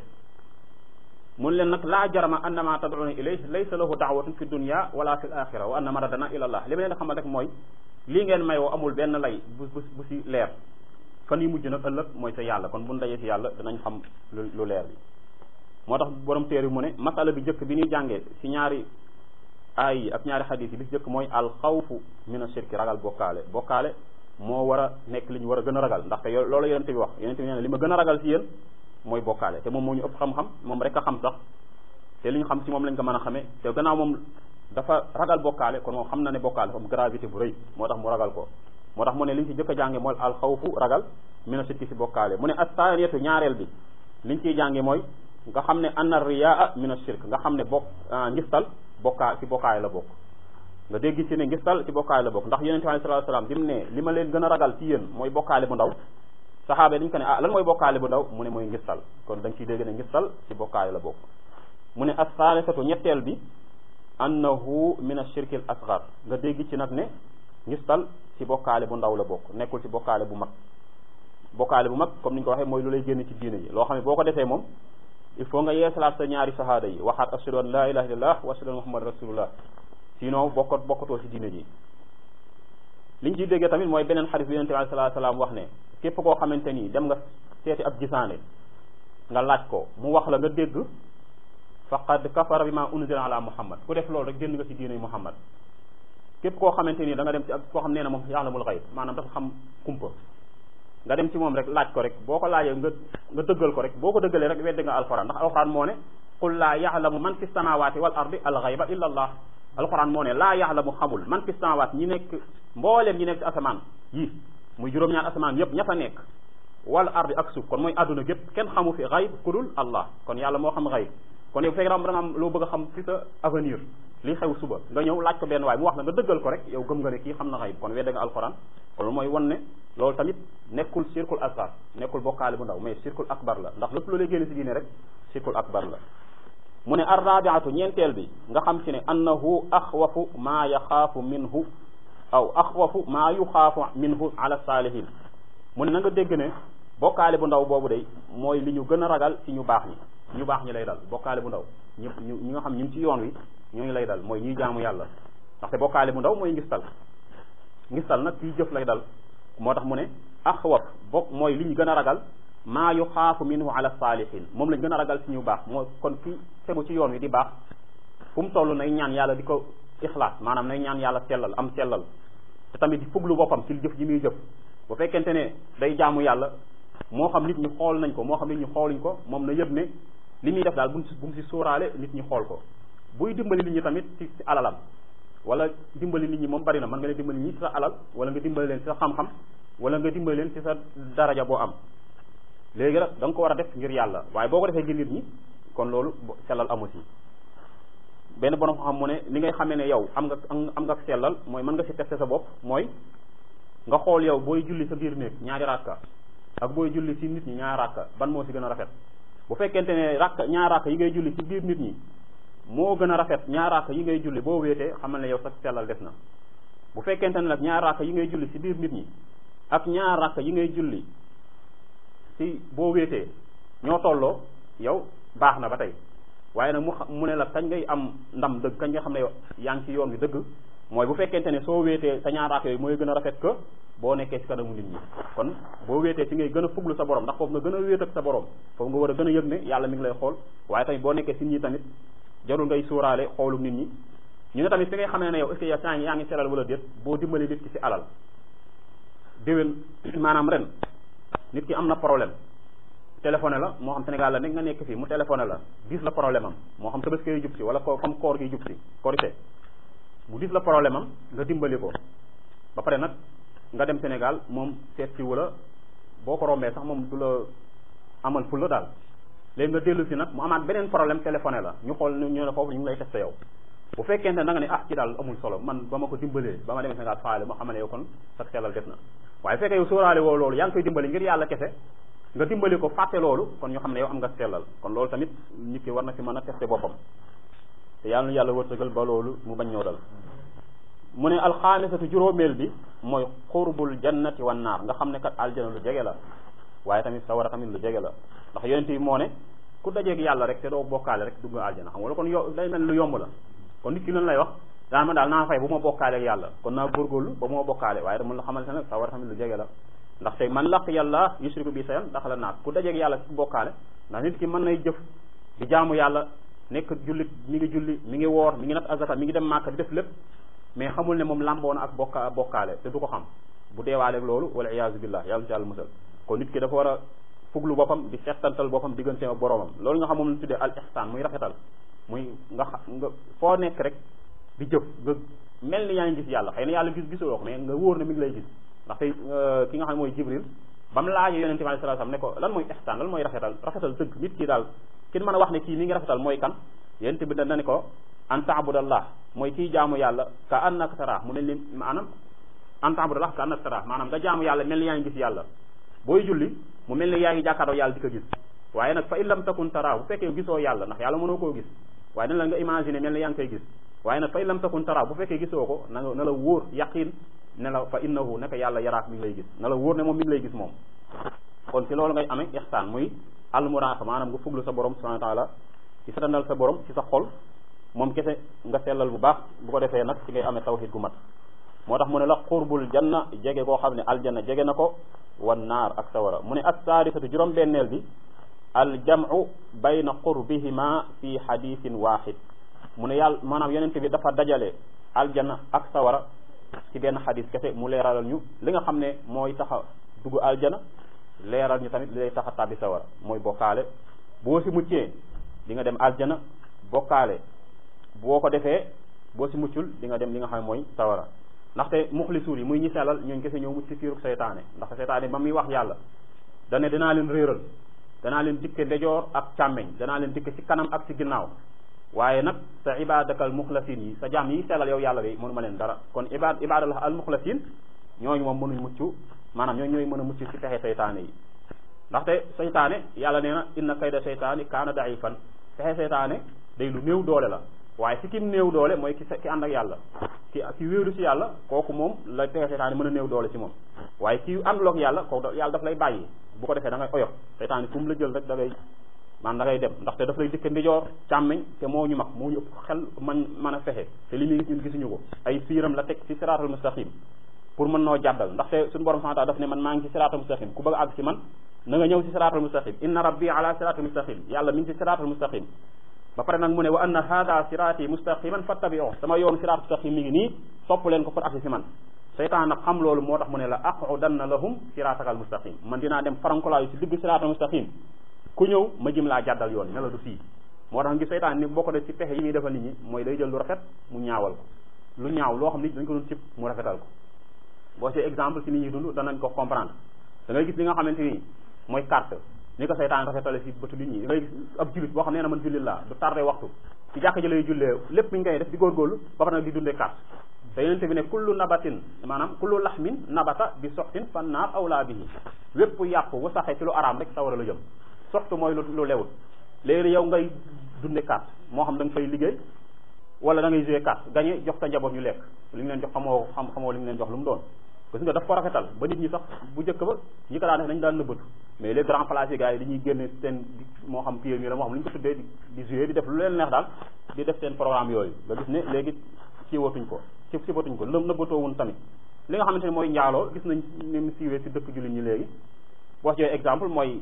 [SPEAKER 1] mun leen nag laa jarama annama tad'una ilayhi laysa lahu da'watun fi dunya wala fi al-axira wa anna maradana ila allah li ma leen di xamal rek mooy lii ngeen may woo amul benn lay bu bu bu si leer fan yi mujj nag ëllëg mooy sa yàlla kon bu ñu dajee si yàlla danañ xam lu lu leer bi moo tax borom téere mu ne masala bi jëkk bi ñuy jàngee si ñaari aay yi ak ñaari xadiis yi bi si jëkk mooy al xawfu min ashirki ragal bokkaale bokkaale moo war a nekk li ñu war a gën a ragal ndaxte yo loolu yonente bi wax yonente bi nee na li ma gën a ragal si yéen mooy bokkaale te moom moo ñu ëpp xam-xam moom rek a xam sax te li ñu xam si moom lañ ko mën a xamee te gannaaw moom dafa ragal bokkaale kon moom xam na ne bokkaale dafa am gravité bu rëy moo tax mu ragal ko moo tax mu ne li ñu si jëkk a jànge mooy al xawfu ragal mina shirki si bokkaale mu ne astaniyatu ñaareel bi li ñu ciy jànge mooy nga xam ne anna riyaa mina shirk nga xam ne bokk ngistal bokkaa ci bokkaay la bokk nga dégg ci ne ngistal ci bokkaay la bokk ndax yonente bi sallallahu alayhi wasallam bi mu ne li ma leen gën a ragal ci yéen mooy bokkaale bu ndaw saxaaba yi dañu ko ne ah lan mooy bokkaale bu ndaw mu ne mooy ngistal kon da nga ciy dégg ne ngistal ci bokkaay la bokk mu ne as-saalisatu ñetteel bi annahu min ash-shirk al-asghar nga dégg ci nag ne ngistal ci bokkaale bu ndaw la bokk nekkul ci bokkaale bu mag bokkaale bu mag comme ni ñu ko waxee mooy lu lay génn ci diine ji loo xam ne boo ko defee moom il faut nga yeesalaat sa ñaari shahada yi waxaat ashhadu an la ilaha illallah wa ashhadu anna muhammad rasulullah sinon bokkat bokkatoo ci diine ji liñ ciy déggee tamit mooy beneen xadis bi yonente bi sallallahu alayhi wasallam wax ne képp koo xamante ni dem nga seeti ab gisaane nga laaj ko mu wax la nga dégg faqad kafara bi ma unzila ala muhammad ku def loolu rek génn nga ci diine muhammad képp koo xamante ni da nga dem ci ab koo xam nee na moom ya'lamul ghaib maanaam dafa xam kumpa nga dem ci moom rek laaj ko rek boo ko laajee nga nga dëggal ko rek boo ko dëggalee rek weddi nga alquran ndax alquran moo ne qul laa ya'lamu man fi samawati wal ardi al ghayba illa allah alquran moo ne laa ya'lamu xamul man fi samawat ñi nekk mbooleem ñi nekk ci asamaan yi muy juróom-ñaar asamaan yépp ña fa nekk wal ardi ak suuf kon mooy àdduna gépp kenn xamu fi xayb ku dul allah kon yàlla moo xam xayb kon yow fekk da nga am loo bëgg a xam ci sa avenir li xew suba nga ñëw laaj ko benn waay mu wax la nga dëggal ko rek yow gëm nga ne kii xam na xayb kon wedde nga alquran loolu mooy wan ne loolu tamit nekkul shirkul asgar nekkul bokkaale bu ndaw mais shirkul akbar la ndax lépp lu lay génne si diine rek shirkul akbar la mu ne arrabiatu ñeenteel bi nga xam ci ne annahu axwafu maa yaxaafu minhu aw axwafu maa yuxaafu minhu ala saalihin mu ne na nga dégg ne bokkaale bu ndaw boobu day mooy li ñu gën a ragal ci ñu baax ñi ñu baax ñi lay dal bokkaale bu ndaw ñi ñu ñi nga xam ñu ngi ci yoon wi ñooñu lay dal mooy ñuy jaamu yàlla ndaxte bokkaale bu ndaw mooy ngistal ngistal nag kii jëf lay dal moo tax mu ne axwaf bokk mooy li ñu gën a ragal maa yu xaafu minhu ala saalihin moom lañ gën a ragal ci ñu baax moo kon ki tegu ci yoon wi di baax fu mu toll nay ñaan yàlla di ko ixlaas maanaam nay ñaan yàlla sellal am sellal te tamit di fuglu boppam ci jëf ji muy jëf bu fekkente ne day jaamu yàlla moo xam nit ñi xool nañ ko moo xam nit ñi xooluñ ko moom na yëg ne li muy def daal bu mu si bu mu si sóoraale nit ñi xool ko buy dimbali nit ñi tamit ci alalam wala dimbali nit ñi moom bari na mën nga leen dimbali nit ñi ci sa alal wala nga dimbali leen ci sa xam-xam wala nga dimbali leen ci sa daraja boo am léegi nag da nga ko war a def ngir yàlla waaye boo ko defee ngir nit ñi kon loolu sellal amu ci benn borom xam mu ne li ngay xamee ne yow am nga am nga sellal mooy mën nga ci tester sa bopp mooy nga xool yow booy julli sa biir néeg ñaari rakka ak booy julli ci nit ñi ñaari rakka ban moo ci gën a rafet bu fekkente ne rakka ñaari rakka yi ngay julli ci biir nit ñi moo gën a rafet ñaari rakka yi ngay julli boo wéetee xamal ne yow sa sellal des na bu fekkente ne nag ñaari rakka yi ngay julli ci biir nit ñi ak ñaari rakka yi ngay julli ci boo wéetee ñoo tolloo yow baax na ba tey waaye nag mu mu ne la kañ ngay am ndam dëgg kañ nga xam ne yaa ngi ci yoon wi dëgg mooy bu fekkente ne soo wéetee sa ñaar raak yooyu mooy gën a rafet que boo nekkee ci kanamu nit ñi kon boo wéetee ci ngay gën a fuglu sa borom ndax foofu nga gën a wéet ak sa borom foofu nga war a gën a yëg ne yàlla mi ngi lay xool waaye tamit boo nekkee ci nit ñi tamit jarul ngay sóoraale xoolu nit ñi ñu ne tamit fi ngay xamee ne yow est-ce que yow saa yaa ngi selal wala déet boo dimbali nit ki ci alal déwén maanaam ren nit ki am na problème téléphoné la moo xam Sénégal la nekk nga nekk fii mu téléphoné la gis la problème am moo xam tabaski yu jub si wala ko comme koor gi jub si korité mu gis la problème am nga dimbali ko ba pare nag nga dem Sénégal moom seet si wala boo ko rombee sax moom du la amal ful la daal léegi nga dellu si nag mu amaat beneen problème téléphoné la ñu xool ñu ne foofu ñu ngi lay testé yow bu fekkente ne da nga ne ah ci daal amul solo man ba ma ko dimbalee ba ma demee Sénégal faale ma xam ne yow kon sax sellal def na waaye fekkee yow sóoraale woo loolu yaa ngi koy dimbali ngir yàlla kese nga dimbali ko fàtte loolu kon ñu xam ne yow am nga sellal kon loolu tamit nit ki war na fi mën a testé boppam te yàlla na yàlla wërsëgal ba loolu mu bañ ñoo dal mu ne alxaamisatu juróomeel bi mooy xurbul jannati wan naar nga xam ne kat aljana lu jege la waaye tamit sawara tamit lu jege la ndax yonent yi moo ne ku dajeeg yàlla rek te doo bokkaale rek dugg aljana xam nga kon yo day mel lu yomb la kon nit ki lan lay wax daan ma daal naa fay bu ma bokkaale ak yàlla kon naa góorgóorlu ba ma bokkaale waaye dama la xamante ne sawara tamit lu jege la ndaxte man laq yàlla yushriku bi sayan daxala naar ku dajeeg yàlla ci bokkaale ndax nit ki mën nay jëf di jaamu yàlla nekk jullit mi ngi julli mi ngi woor mi ngi nat azaka mi ngi dem màkka di def lépp mais xamul ne moom làmboo na ak bokka bokkaale te du ko xam bu deewaaleeg loolu wala iyaazu billah yàlla ci yàlla musal kon nit ki dafa war a fuglu boppam di settantal boppam diggante ak boromam loolu nga xam moom la tuddee al ihsan muy rafetal muy nga xa nga foo nekk rek di jëf nga mel ni yaa ngi gis yàlla xëy na yàlla gis gisuloo ko mais nga wóor na mi ngi lay gis ndax tey ki nga xam ne mooy jibril ba mu laajee yonente bi alayhi salaam ne ko lan mooy ihsan lan mooy rafetal rafetal dëgg nit ki daal kin mën a wax ne kii mi ngi rafetal mooy kan yonente bi da ne ko an taabudallah mooy kii jaamu yàlla ka annaka tara mu ne ni maanaam an taabudallah ka annaka tara maanaam nga jaamu yàlla mel ni yaa ngi gis yàlla booy julli mu mel ni yaa ngi jàkkaaroo yàlla di ko gis waaye nag fa in lam takun tara bu fekkee gisoo yàlla ndax yàlla mënoo koo gis waaye dañ la nga imaginer mel ni yaa ngi koy gis waaye nag fa in lam takun tara bu fekkee gisoo ko na nga na la wóor yaqin ne la fa innahu naka yàlla yaraak mi ngi lay gis na la wóor ne moom mi ngi lay gis moom kon ci loolu ngay amee ihsaan muy almuraaqa maanaam nga fuglu sa borom subhanahu wa taala ci satandal sa borom ci sa xol moom kese nga sellal bu baax bu ko defee nag ci ngay amee tawhid gu mat moo tax mu ne la xurbul janna jege koo xam ne aljanna jege na ko wan naar ak sawara mu ne as saadisatu juróom benneel bi aljamu bayna qurbihima fi xadisin waxid mu ne yàlla maanaam yonente bi dafa dajale aljanna ak sawara ci benn xadis kese mu leeralal ñu li nga xam ne mooy tax a dugg aljana leeral ñu tamit li lay tax a tàbbi sawara mooy bokkaale boo si muccee di nga dem aljana bokkaale boo ko defee boo si muccul di nga dem li nga xam ne mooy sawara ndaxte muxlisuur yi muy ñi sellal ñooñ kese ñoo mucc ci fiiruk seytaane ndaxte seytaane ba muy wax yàlla dane danaa leen réeral danaa leen dikke ndejoor ak càmmeñ danaa leen dikke ci kanam ak ci ginnaaw waaye nag sa ibadakal muxlasin yi sa jaam yi sellal yow yàlla bi mënu ma leen dara kon ibad ibadallah al muxlasin ñooñu moom mënuñ mucc maanaam ñooñu ñooy mën a mucc ci pexe seytaane yi ndaxte seytaane yàlla nee na inna kayda seytaani kaana daifan pexe seytaane day lu néew doole la waaye si kim néew doole mooy ki ki ànd ak yàlla ki ki wéeru si yàlla kooku moom la pexe seytaane mën a néew doole si moom waaye ki ànduloo ak yàlla kooku yàlla daf lay bàyyi bu ko defee da ngay oyof seytaane fu mu la jël rek da ngay man da ngay dem ndaxte daf lay dikke ndijoor càmmeñ te moo ñu mag moo ñu ëpp xel man mën a fexe te li muy gis ñun gisuñu ko ay fiiram la teg ci siraatal mustaqim pour mën noo jàddal ndaxte suñu borom subhanahu wa ta'ala daf ne man maa ngi ci siraatal mustaqim ku bëgg a àgg ci man na nga ñëw ci siraatal mustaqim inna rabbi ala siraatal mustaqim yàlla mi ngi ci siraatal mustaqim ba pare nag mu ne wa anna hada siraati mustaqiman fattabi'u sama yoon siraat mustaqim mi ngi nii sopp leen ko pour agsi ci man seytaan nag xam loolu moo tax mu ne la aqudanna lahum siraatakal mustaqim man dinaa dem farankolaayu ci digg siraatal mustaqim ku ñëw ma jëm laa jàddal yoon ne la du fii moo tax ngi seytaan ni bokk de ci pexe yi muy defal nit ñi mooy day jël lu rafet mu ñaawal ko lu ñaaw loo xam ni dañ ko doon cib mu rafetal ko boo see exemple ci nit ñuy dund danañ ko comprendre da ngay gis li nga xamante ni mooy carte ni ko saytaan rafetale ci bëtu nit ñi da ngay gis ab jullit boo xam nee na man jullit laa du tardé waxtu ci jàkk ji lay jullee lépp mi ngi koy def di góorgóorlu ba pare nag di dundee carte te yonente bi ne kullu nabatin maanaam kullu laxmin nabata bi soxtin fan naar awlaa bihi wépp yàpp bu saxee ci lu araam rek sawara la jëm soxtu mooy lu lu lewut léegi yow ngay dunde carte moo xam da nga fay liggéey wala da ngay jouer carte gagné jox sa njaboot ñu lekk li ñu leen jox xamoo xam xamoo li ñu leen jox lu mu doon gis nga daf ko rafetal ba nit ñi sax bu njëkk ba ñi ko daan def dañu daan nëbbatu mais les grands places yi gars yi dañuy génne seen moo xam pied mi la moo xam li ñu ko tuddee di jouer di def lu leen neex daal di def seen programme yooyu nga gis ne léegi ci watuñ ko ci ci watuñ ko lëm nëbbatoowun tamit li nga xamante ne mooy njaaloo gis nañ ni mu siiwee si dëkk jullit ñi léegi boo ci exemple mooy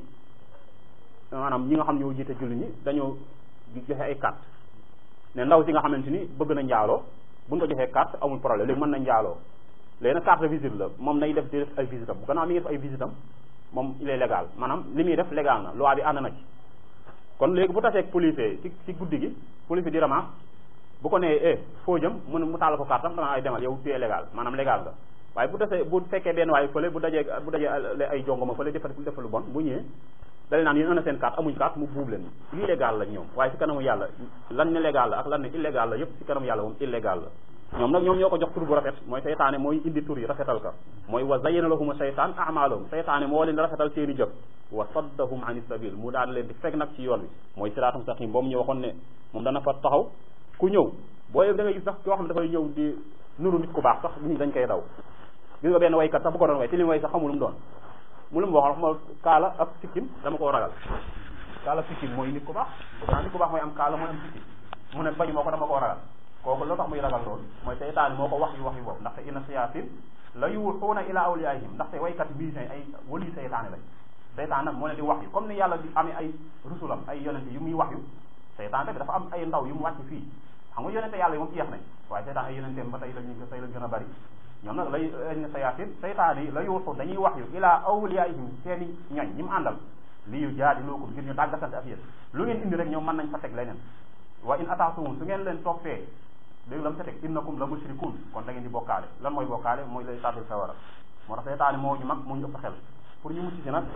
[SPEAKER 1] maanaam ñi nga xam ñoo jiite jullit ñi dañoo joxe ay carte ne ndaw si nga xamante ni bëgg na njaaloo buñ ko joxee carte amul problème léegi mën na njaaloo léegi nag carte de visite la moom nay def di def ay visitam bu gannaaw mi ngi def ay visitam moom il est légal maanaam li muy def légal na loi bi ànd na ci kon léegi bu taseeg police ci ci guddi gi police di ramasse bu ko nee eh foo jëm mu ne mu taal ko carte am dana ay demal yow tu es légal maanaam légal nga waaye bu tasee bu fekkee benn waaye fële bu dajee bu dajee ay jongoma fële defal defal lu bon bu ñëwee dale naan yéen ana seen carte amuñ carte mu buub leen lii légal la ñoom waaye ci kanamu yàlla lan ne légal la ak lan ne illégal la yëpp ci kanamu yàlla moom illégal la ñoom nag ñoom ñoo ko jox tur bu rafet mooy seytaane mooy indi tur yi rafetal ka mooy wa zayyana lahum seytaan amalahum seytaane moo leen rafetal seen i jëf wa saddahum an sabil mu daan leen di fekk nag ci yoon wi mooy siraatum mustaqim boobu ñu waxoon ne moom dana fa taxaw ku ñëw booy da ngay gis sax koo xam ne dafay ñëw di nuru nit ku baax sax nit ñi dañ koy daw gis nga benn waykat sax bu ko doon way te li mu way sax xamul lu mu doon mu lu mu wax ma kaala ak sikkim dama koo ragal kaala sikkim mooy nit ku baax pourtant nit ku baax mooy am kaala mooy am sikkim mu ne bañu moo ko dama koo ragal kooku loo tax muy ragal loolu mooy seytaane moo ko wax yu wax yu boobu ndaxte inna siyaatin la yuuxuuna ila awliyaihim ndaxte waykat musiciens ay wali seytaane lañ seytaane nag moo leen di wax yu comme ni yàlla di amee ay rusulam ay yonente yu muy wax yu seytaane tamit dafa am ay ndaw yu mu wàcc fii xam nga yonente yàlla yi moom jeex nañ waaye seytaan ay yonenteem ba tey lañu ko tey la gën a bari ñoom nag lay inna siyaatin seytaane yi la yuuxu dañuy wax yu ila awliyaihim seeni ñoñ ñi mu àndal li yu jaadiluukum ngir ñu dàggasante ak yéen lu ngeen indi rek ñoom mën nañ fa teg leneen wa in ataatuhum su ngeen leen toppee léegi la mu ca teg innakum la mushrikun kon da ngeen di bokkaale lan mooy bokkaale mooy lay tàbbil sawara moo tax seytaane moo ñu mag moo ñu ëpp xel pour ñu mucc si nag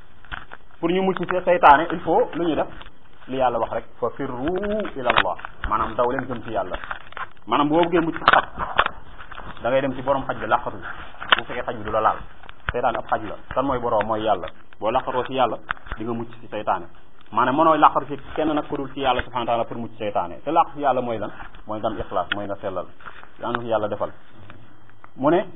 [SPEAKER 1] pour ñu mucc si seytaane il faut lu ñuy def li yàlla wax rek fa firru ila allah maanaam daw leen jëm ci yàlla maanaam boo bëggee mucc si xaj da ngay dem ci borom xaj bi làqatu bu fekkee xaj bi du la laal seytaane ab xaj la kan mooy borom mooy yàlla boo làqatoo ci yàlla di nga mucc si seytaane maanaam mënooy làqatu ci kenn nag ku dul ci yàlla subhanahu wa taala pour mucc seytaane te làqatu ci yàlla mooy lan mooy nga am ixlaas mooy nga sellal yaa ngi yàlla defal mu ne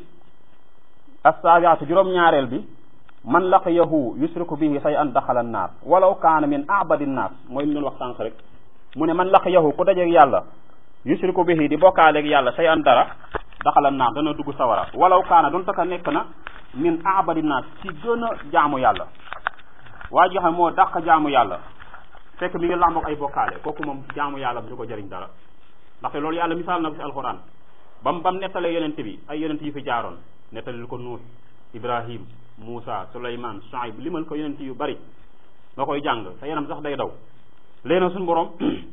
[SPEAKER 1] assaabiatu juróom-ñaareel bi man laqiyahu yusriku bihi say an daxala naar walaw kaana min abadi nnaas mooy li ñu wax sànq rek mu ne man laqiyahu ku dajeeg yàlla yusriku bihi di bokkaaleeg yàlla say an dara daxala naar dana dugg sawara walaw kaana doon taka nekk na min abadi nnaas ci gën a jaamu yàlla waa ji xam moo dàq jaamu yàlla fekk mi ngi làmboog ay bokkaale kooku moom jaamu yàlla du ko jëriñ dara ndaxte loolu yàlla misaal na ko ci alxuraan bam bam nettalee yonent bi ay yonent yi fi jaaroon nettalil ko nuux ibrahim Moussa Souleymane Shuaib limal ko yonent yu bari nga koy jàng sa yaram sax day daw léegi nag suñu borom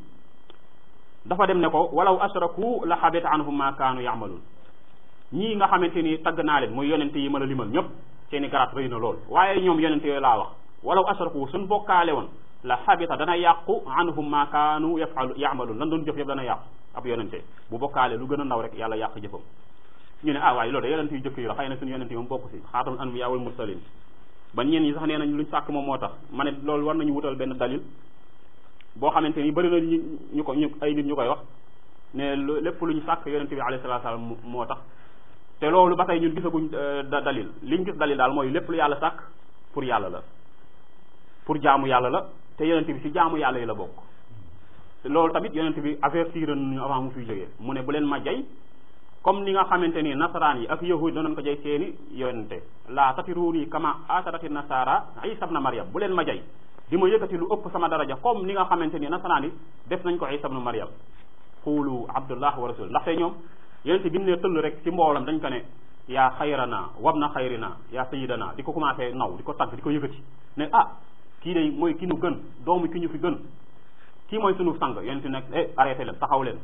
[SPEAKER 1] dafa dem ne ko walaw ashraku la xabita anhum ma kaanu yaamaluun ñii nga xamante ni tagg naa leen muy yonent yi mën a limal ñëpp seeni garaat rëy na lool waaye ñoom yonent yooyu laa wax walaw ashraku suñ bokkaale woon la xabita dana yàqu anhum ma kaanu yafalu yaamaluun lan doon jëf yëpp dana yàqu ab yonente bu bokkaale lu gën a ndaw rek yàlla yàq jëfam ñu ne ah waaye loolu de yonent yu jëkk yi la xëy na suñu yonent yi moom bokk si xaatamul anbiya wal mursalin ba ñeen ñi sax nee nañ luñ sàkk moom moo tax ma ne loolu war nañu wutal benn dalil boo xamante ni bëri na ñu ñu ko ñu ay nit ñu koy wax ne lépp lu ñu sàkk yonent bi alayhi salaatu salaam moo tax te loolu ba tey ñun gisaguñ dalil liñ gis dalil daal mooy lépp lu yàlla sàkk pour yàlla la pour jaamu yàlla la te yonent bi si jaamu yàlla yi la bokk loolu tamit yonent bi avertir nañu avant mu fiy jógee mu ne bu leen ma jay comme ni nga xamante ni nasaraan yi ak yahud danoon ko jay seeni yonente la tatiruni kama atarati nasara isa ibn maryam bu leen ma jay di ma yëkkati lu ëpp sama daraja comme ni nga xamante ni nasaraan yi def nañ ko isa ibn maryam xuulu abdullah wa rasul ndaxte ñoom yonente bi mu ne tëll rek ci mboolam dañ ko ne yaa xayrana wabna xayrina yaa sayidana di ko commencé naw di ko tagg di ko yëkkati ne ah kii day mooy ki ñu gën doomu ki ñu fi gën kii mooy sunu sang yonente nag eh arrêté leen taxaw leen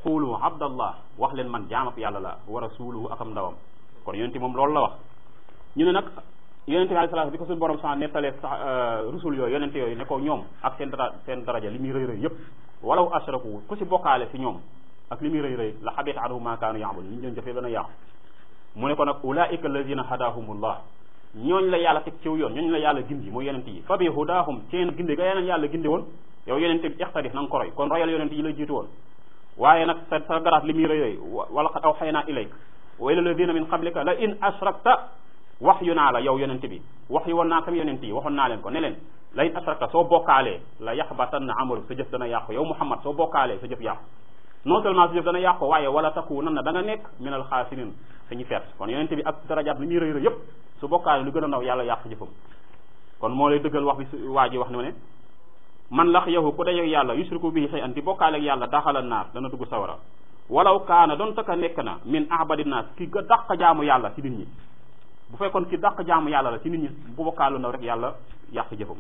[SPEAKER 1] qulu abdallah wax leen man jaamab yàlla la wa rasuluhu akam ndawam kon yonente moom loolu la wax ñu ne nag yonente bi alayhi salaam bi ko suñu borom sa nettalee sax rusul yooyu yonente yooyu ne ko ñoom ak seen dara seen daraja li muy rëy rëy yépp walaw ashraku ku si bokkaale si ñoom ak li muy rëy rëy la xabita anhum ma kaanu yaamul li ñu doon jëfee dana yàqu mu ne ko nag ulaika alladina hadahumullah ñooñ la yàlla teg ciw yoon ñooñ la yàlla gindi mooy yonente yi fa bi hudahum seen gindi ga yeneen yàlla gindi woon yow yonente bi ixtadif na nga ko roy kon royal yonente yi la jiitu woon waaye nag sa sa garaat li muy rëy rëy wala qad awxaynaa ilayk wa ila alladina min qablika la in ashrakta wax yu naa la yow yonente bi wax yu woon naa kam yonente yi waxoon naa leen ko ne leen la in ashrakta soo bokkaalee la yaxbatanna amalu sa jëf dana yàqu yow Muhammad soo bokkaalee sa jëf yàqu non seulement sa jëf dana yàqu waaye wala takunan na da nga nekk min al xaasinin sañu feet kon yonente bi ak darajaat li muy rëy rëy yépp su bokkaalee lu gën a ndaw yàlla yàq jëfam kon moo lay dëggal wax bi su waa ji wax ne ne man lax yahu ku dajeeg yàlla yusriku bihi shay'an di bokkaaleeg yàlla daxala naar dana dugg sawara walaw kaana doon taka nekk na min ahbadi naas ki ga dàq jaamu yàlla ci nit ñi bu fekkoon ki dàq jaamu yàlla la ci nit ñi bu bokkaalu ndaw rek yàlla yàq jëfam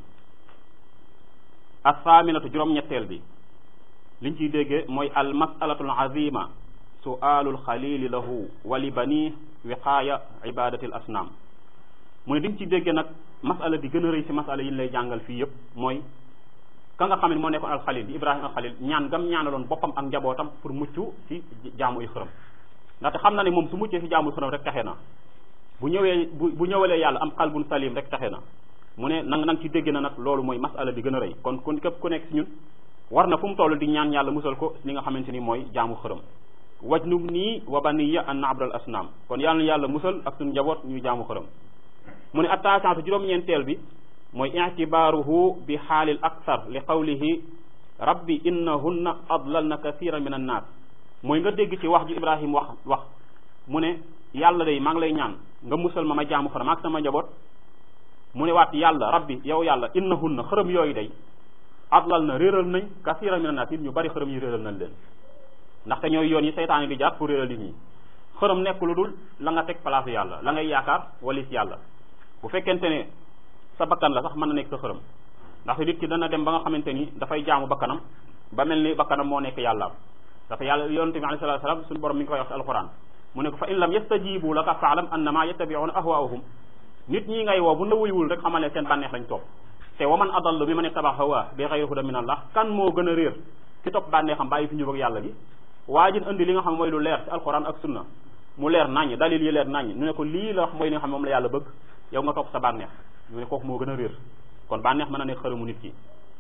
[SPEAKER 1] asaaminatu juróom-ñetteel bi liñ ciy déggee mooy al masalatul azima sualul xalili lahu wa li bani wiqaaya ibadati al asnaam mu ne diñ ciy déggee nag masala di gën a rëy si masala yi ñu lay jàngal fii yëpp mooy ka nga xam ne moo nekkoon alxalil di ibrahima alxalil ñaan gam ñaanaloon boppam ak njabootam pour mucc ci jaamu ay xërëm ndaxte xam na ne moom su muccee si jaamu xërëm rek taxe na bu ñëwee bu bu ñëwalee yàlla am xalbun salim rek taxe na mu ne nang nang ci dégg na nag loolu mooy masala bi gën a rëy kon kon képp ku nekk si ñun war na fu mu toll di ñaan yàlla musal ko li nga xamante ni mooy jaamu xërëm wajnub nii wa baniya an na'budal asnaam kon yàlla na yàlla musal ak suñu njaboot ñuy jaamu xërëm mu ne attention juróom-ñeenteel bi mooy ictibaaruhu bi xaalil akthar li qawlihi rabbi innahunna adlalna kathiran min annaas mooy nga dégg ci wax ji ibrahim wax wax mu ne yàlla day maa ngi lay ñaan nga musal ma ma jaamu xërëm ak sama njaboot mu ne waat yàlla rabbi yow yàlla innahunna xërëm yooyu day adlal na réeral nañ kathiran min annaas nit ñu bari xërëm yi réeral nañ leen ndaxte ñooy yoon yi seytaane di jaar pour réeral nit ñi xërëm nekk lu dul la nga teg place yàlla la ngay yaakaar walis yàlla bu fekkente ne sa bakkan la sax mën na nekk sa xërëm ndax nit ki dana dem ba nga xamante ni dafay jaamu bakkanam ba mel ni bakkanam moo nekk yàlla dafa yàlla yonente bi alayhi salatu salaam suñu borom mi ngi koy wax ci alquran mu ne ko fa in lam yastajibu laka faalam annama yattabi'una ahwaahum nit ñi ngay woo bu na wuyuwul rek xamal ne seen bànneex lañ topp te wa man adallu mi man ittaba hawa bi ghayri hudan min allah kan moo gën a réer ki topp bànneexam bàyyi fi ñu bëgg yàlla gi waa ji indi li nga xam mooy lu leer ci alquran ak sunna mu leer naññ dalil yi leer naññ ñu ne ko lii la wax mooy li nga xam moom la yàlla bëgg yow nga topp sa bànneex ñu ne kooku moo gën a réer kon bànneex mën na nekk xërëmu nit ki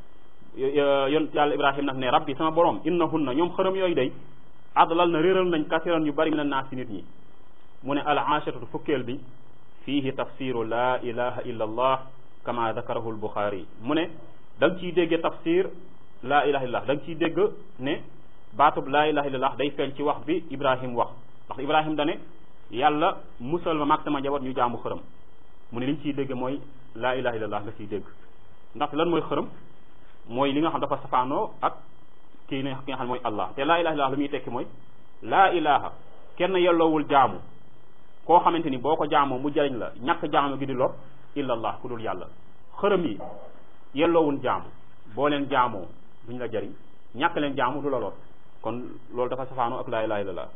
[SPEAKER 1] yon yàlla ibrahim nag ne rabbi sama borom innahunna ñoom xërëm yooyu day adlal na réeral nañ kasiran yu bari min annaas ci nit ñi mu ne al aashatatu fukkeel bi fiihi tafsiru la ilaha illa allah kama dakarahu albuxaari mu ne da nga ciy dégge tafsir la ilaha illallah da nga ciy dégg ne baatub la ilaha illallah day feeñ ci wax bi ibrahim wax ndax ibrahim dane yàlla musal ma maag sama njaboot ñu jaamu xërëm mu ne li ñu ciy dégg mooy laa ilaha illallah nga ciy dégg ndax lan mooy xërëm mooy li nga xam dafa safaanoo ak kii ne ki nga xam ne mooy allah te laa ilaha illallah lu muy tekki mooy laa ilaha kenn yelloowul jaamu koo xamante ni boo ko jaamoo mu jariñ la ñàkk jaamu gi di lor illallah ku dul yàlla xërëm yi yelloowul jaamu boo leen jaamoo duñ la jariñ ñàkk leen jaamu du la lor kon loolu dafa safaanoo ak laa ilaha illallah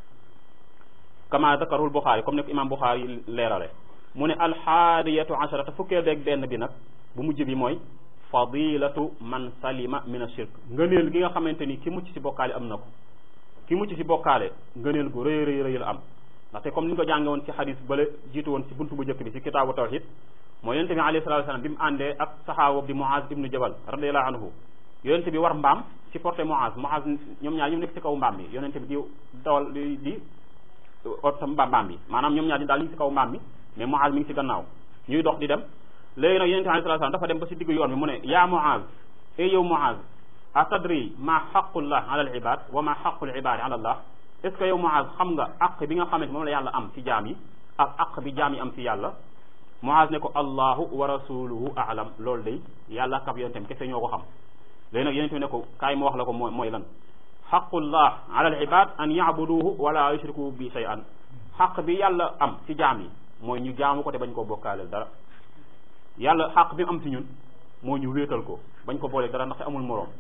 [SPEAKER 1] kama zakarul buxaari comme ne ko imam buxaari leerale mu ne alxaadiyatu asharata fukkeel beeg benn bi nag bu mujj bi mooy fadilatu man salima min ashirk ngëneel gi nga xamante ni ki mucc ci bokkaale am na ko ki mucc ci bokkaale ngëneel gu rëy rëy rëy la am ndaxte comme ni ñu ko jànge woon ci xadis bale jiitu woon ci buntu bu njëkk bi ci kitaabu tawxid mooy yonente bi alayhi salatu wasalam bi mu àndee ak saxaaba bi Muaz ibnu Jabal radiallahu anhu yonente bi war mbaam ci porté Muaz Muaz ñoom ñaar ñu nekk ci kaw mbaam bi yonente bi di dawal di di ot mbaam bi maanaam ñoom ñaar ñu daal ñu ngi ci kaw mbaam bi mais Muaz mi ngi ci gannaaw ñuy dox di dem léegi nag yonente bi alayhi salatu wasalam dafa dem ba ci diggu yoon bi mu ne yaa Muaz e yow Muaz atadri ma xaqullah ala al ibad wa ma xaqul ibadi ala allah est ce que yow Muaz xam nga aq bi nga xamante moom la yàlla am ci jaam yi ak aq bi jaam yi am ci yàlla Muaz ne ko allahu wa rasuluhu aalam loolu day yàlla kab yonentem kese ñoo ko xam léegi nag yonente bi ne ko kaay ma wax la ko mooy mooy lan xaqullah ala al ibad an yaabuduhu wala yushriku bi shay'an xaq bi yàlla am ci jaam yi mooy ñu jaamu ko te bañ koo bokkaaleel dara yàlla xaq bi mu am ci ñun moo ñu wéetal ko bañ ko boolee dara ndax amul moroom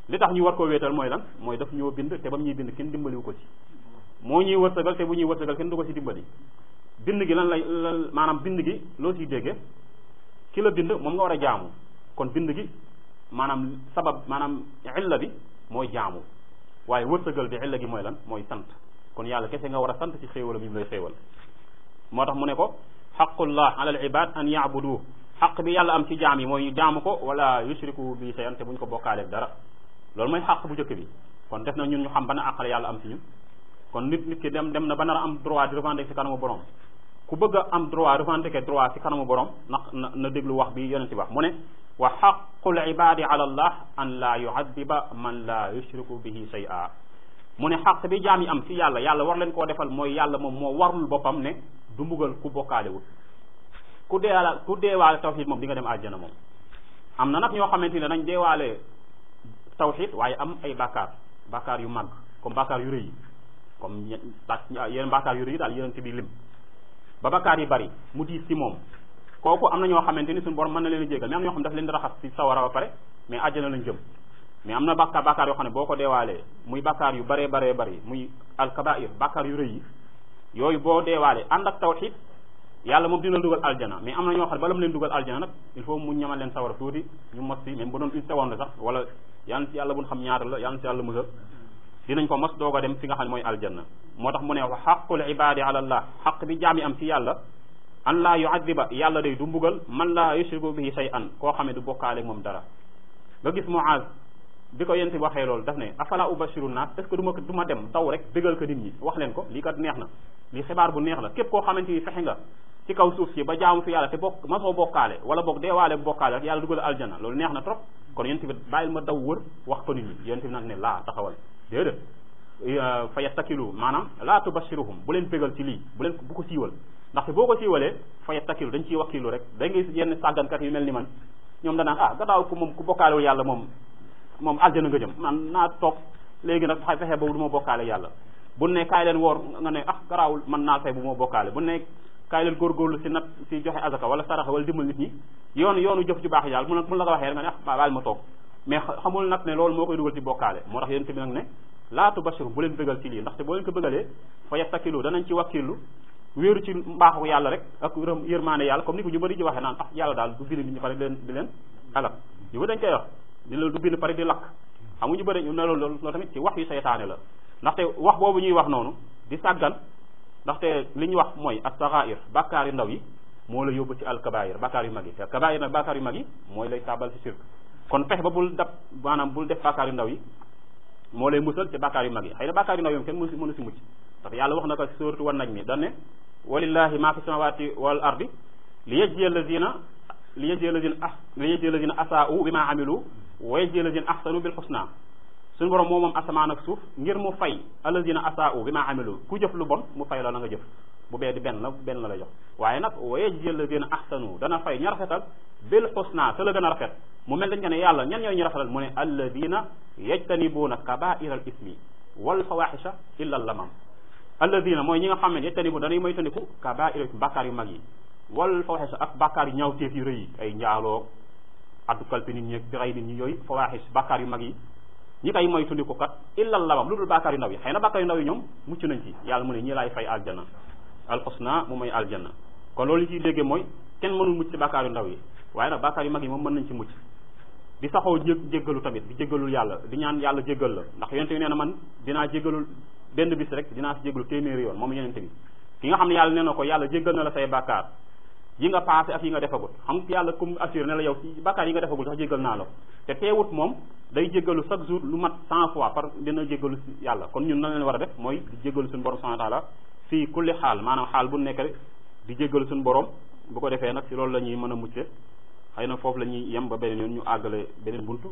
[SPEAKER 1] li tax ñu war koo wéetal mooy lan mooy daf ñoo bind te ba mu ñuy bind kenn dimbaliwu ko ci moo ñuy wërsëgal te bu ñuy wërsëgal kenn du ko ci dimbali bind gi lan lay lan maanaam bind gi loo ciy déggee ki la bind moom nga war a jaamu kon bind gi maanaam sabab maanaam illa bi mooy jaamu waaye wërsëgal bi illa gi mooy lan mooy sant kon yàlla kese nga war a sant ci xéewalam yi mu lay xéewal moo tax mu ne ko xaqullah ala al ibad an yaabuduhu xaq bi yàlla am ci jaam yi mooy ñu jaamu ko wala yushriku bi shay'an te buñ ko bokkaaleeg dara loolu mooy xaq bu njëkk bi kon def na ñun ñu xam ban àq la yàlla am ci ñun kon nit nit ki dem dem na ba nar a am droit di revendiquer ci kanamu borom ku bëgg a am droit revendiquer droit ci kanamu borom na na na déglu wax bi yonent wax mu ne wa xaqul ibadi ala allah an la yuadiba man la yushriku bihi shay'a mu ne xaq bi jaam yi am ci yàlla yàlla war leen koo defal mooy yàlla moom moo warul boppam ne du mbugal ku bokkaalewul ku deewaale ku deewaale tawxid moom di nga dem àjjana moom am na nag ñoo xamante ne nañ deewaale tawxid waaye am ay bàkkaar bàkkaar yu màgg comme bàkkaar yu rëy yi comme yeneen bàkkaar yu rëy yi daal yeneen ci bi lim ba bàkkaar yi bari mu diis ci moom kooku am na ñoo xamante ni suñu borom mën na leen a jégal mais am na ñoo xam ne daf leen di raxas ci sawara ba pare mais àjjana lañ jëm mais am na bàkkaar bàkkaar yoo xam ne boo ko deewaalee muy bàkkaar yu baree baree bari muy alkabair bàkkaar yu rëy yi yooyu boo deewaalee ànd ak tawxid yàlla moom dina dugal aljana mais am na ñoo xam ne bala mu leen dugal aljana nag il faut mu ñamal leen sawara tuuti ñu mos si même bu doon une seconde sax wala yàlla ci yàlla buñ xam ñaata la yàlla ci yàlla musal dinañ ko mos doog a dem fi nga xam ne mooy aljanna moo tax mu ne wa xaqul ibadi ala allah xaq bi jaam yi am ci yàlla an laa yuadiba yàlla day du mbugal man laa yushriku bihi shay'an koo xam ne du bokkaale moom dara nga gis Muaz bi ko yent bi waxee loolu daf ne afala ubashiru naas est ce que du ma du ma dem daw rek bégal ko nit ñi wax leen ko lii kat neex na lii xibaar bu neex la képp koo xamante ni fexe nga ci kaw suuf si ba jaamu fi yàlla te bokk ma soo bokkaale wala boog deewaale bu bokkaale rek yàlla dugal aljana loolu neex na trop kon yent bi bàyyil ma daw wër wax ko nit ñi yent bi nag ne laa taxawal déedéet fa yattakilu maanaam laa tubashiruhum bu leen bégal ci lii bu leen bu ko siiwal ndaxte boo ko siiwalee fa yattakilu dañ ciy wakkilu rek da ngay yenn sàggankat yu mel ni man ñoom danaan ah gadaaw ku moom ku bokkaalewul yàlla moom moom aljana nga jëm man naa toog léegi nag xay fexe boobu du ma bokkaale yàlla bu ne kaay leen woor nga ne ah garaawul man naa fay bu ma bokkaale bu ne kaay leen góorgóorlu si nat si joxe azaka wala saraxa wala dimbal nit ñi yoonu yoonu jëf ju baax yi yàlla mun mun la ko waxee nga ne ah baal ma toog mais xamul nag ne loolu moo koy dugal ci bokkaale moo tax yéen tamit nag ne laa tubashiru bu leen bëggal ci lii ndaxte boo leen ko bëggalee fa yattakilu danañ ci wakkilu wéeru ci mbaaxu yàlla rek ak yërmaane yàlla comme ni ko ñu bëri di waxee naan ah yàlla daal du bind nit ñi pare di leen di leen alak ñu bëri dañ koy wax di la du bind pare di lakk xam nga ñu bëri ñu ne loolu loolu tamit ci wax yu seytaane la ndaxte wax boobu ñuy wax noonu di sàggan ndaxte li ñu wax mooy as-sagha'ir bàkkaar yu ndaw yi moo la yóbbu ci al-kabair bàkkaar yu mag yi te kabair nag bàkkaar yu mag yi mooy lay taabal ci shirk kon fex ba bul dab maanaam bul def bàkkaar yu ndaw yi moo lay musal ci bàkkaar yu mag yi xëy na bàkkaar yu ndaw yi kenn mënu si mënu si mucc ndax yàlla wax na ko ci suuratu wan najmi dan ne walillahi ma fi samawati wal ardi li yajzi alladina li yajzi alladina ah li yajzi alladina asaa'u bima amilu wa yajzi alladina ahsanu bil husna suñu borom moo moom asamaan ak suuf ngir mu fay alladina asaa'u bima amilu ku jëf lu bon mu fay la la nga jëf bu bee di benn la benn la la jox waaye nag wa yajzi alladina ahsanu dana fay ña rafetal bil husna te la gën a rafet mu mel dañ ko ne yàlla ñan ñooy ñu rafetal mu ne alladina yajtanibuuna kabaira al ismi wal fawahisha illa al lamam alladina mooy ñi nga xam ne yajtanibu dañuy moytandiku kabaira bàkkaar yu mag yi wal fawahisha ak bàkkaar yu ñaawteef yu rëy yi ay njaaloo addu kalpe nit ñi ak rey nit ñi yooyu fawahis bàkkaar yu mag yi ñi koy moytandiku kat illa al lamam lu dul bàkkaar yu ndaw yi xëy na bàkkaar yu ndaw yi ñoom mucc nañ ci yàlla mu ne ñi laay fay aljanna alxusna mu may aljanna kon loolu ñu ciy déggee mooy kenn mënul mucc ci bàkkaar yu ndaw yi waaye nag bàkkaar yu mag yi moom mën nañ ci mucc di saxoo jé jéggalu tamit di jéggalul yàlla di ñaan yàlla jéggal la ndax yonente bi nee na man dinaa jéggalul benn bis rek dinaa si jéggalu téeméeri yoon moom yonente bi ki nga xam ne yàlla nee na ko yàlla jéggal na la say bàkkaar yi nga passé ak yi nga defagut xam yàlla comme assuré ne la yow ci bàkkaar yi nga defagul sax jéggal naa la te teewut moom day jéggalu chaque jour lu mat cent fois par dina jéggalu si yàlla kon ñun na leen war a def mooy di jéggalu suñu borom subhanahu wa taala fii kulli xaal maanaam xaal bu nekk rek di jéggalu suñu borom bu ko defee nag si loolu la ñuy mën a mucce xëy na foofu la ñuy yem ba beneen yoon ñu àggale beneen buntu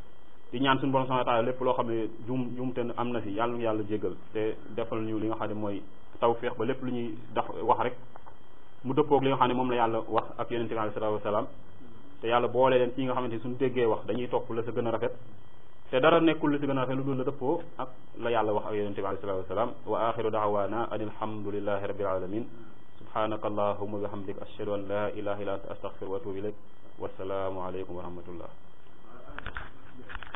[SPEAKER 1] di ñaan suñu borom subhanahu wa taala lépp loo xam ne jum jumte am na si yàlla yàlla jéggal te defal ñu li nga xam ne mooy tawféex ba lépp lu ñuy daf wax rek mu dëppoog li nga xam ne moom la yàlla wax ak yonente bi alayhi salaatu wasalaam te yàlla boole leen ci nga xamante ni suñu déggee wax dañuy topp la sa gën a rafet te dara nekkul la sa gën a rafet lu dul la dëppoo ak la yàlla wax ak yonente bi alayhi salaatu wasalaam wa axiru daawaana an alhamdulillahi rabbil alamin subhanaka allahumma wa bihamdik ashhadu an la ilaha illa anta astaghfiruka wa atubu ilayk wasalaamu aleykum wa rahmatullah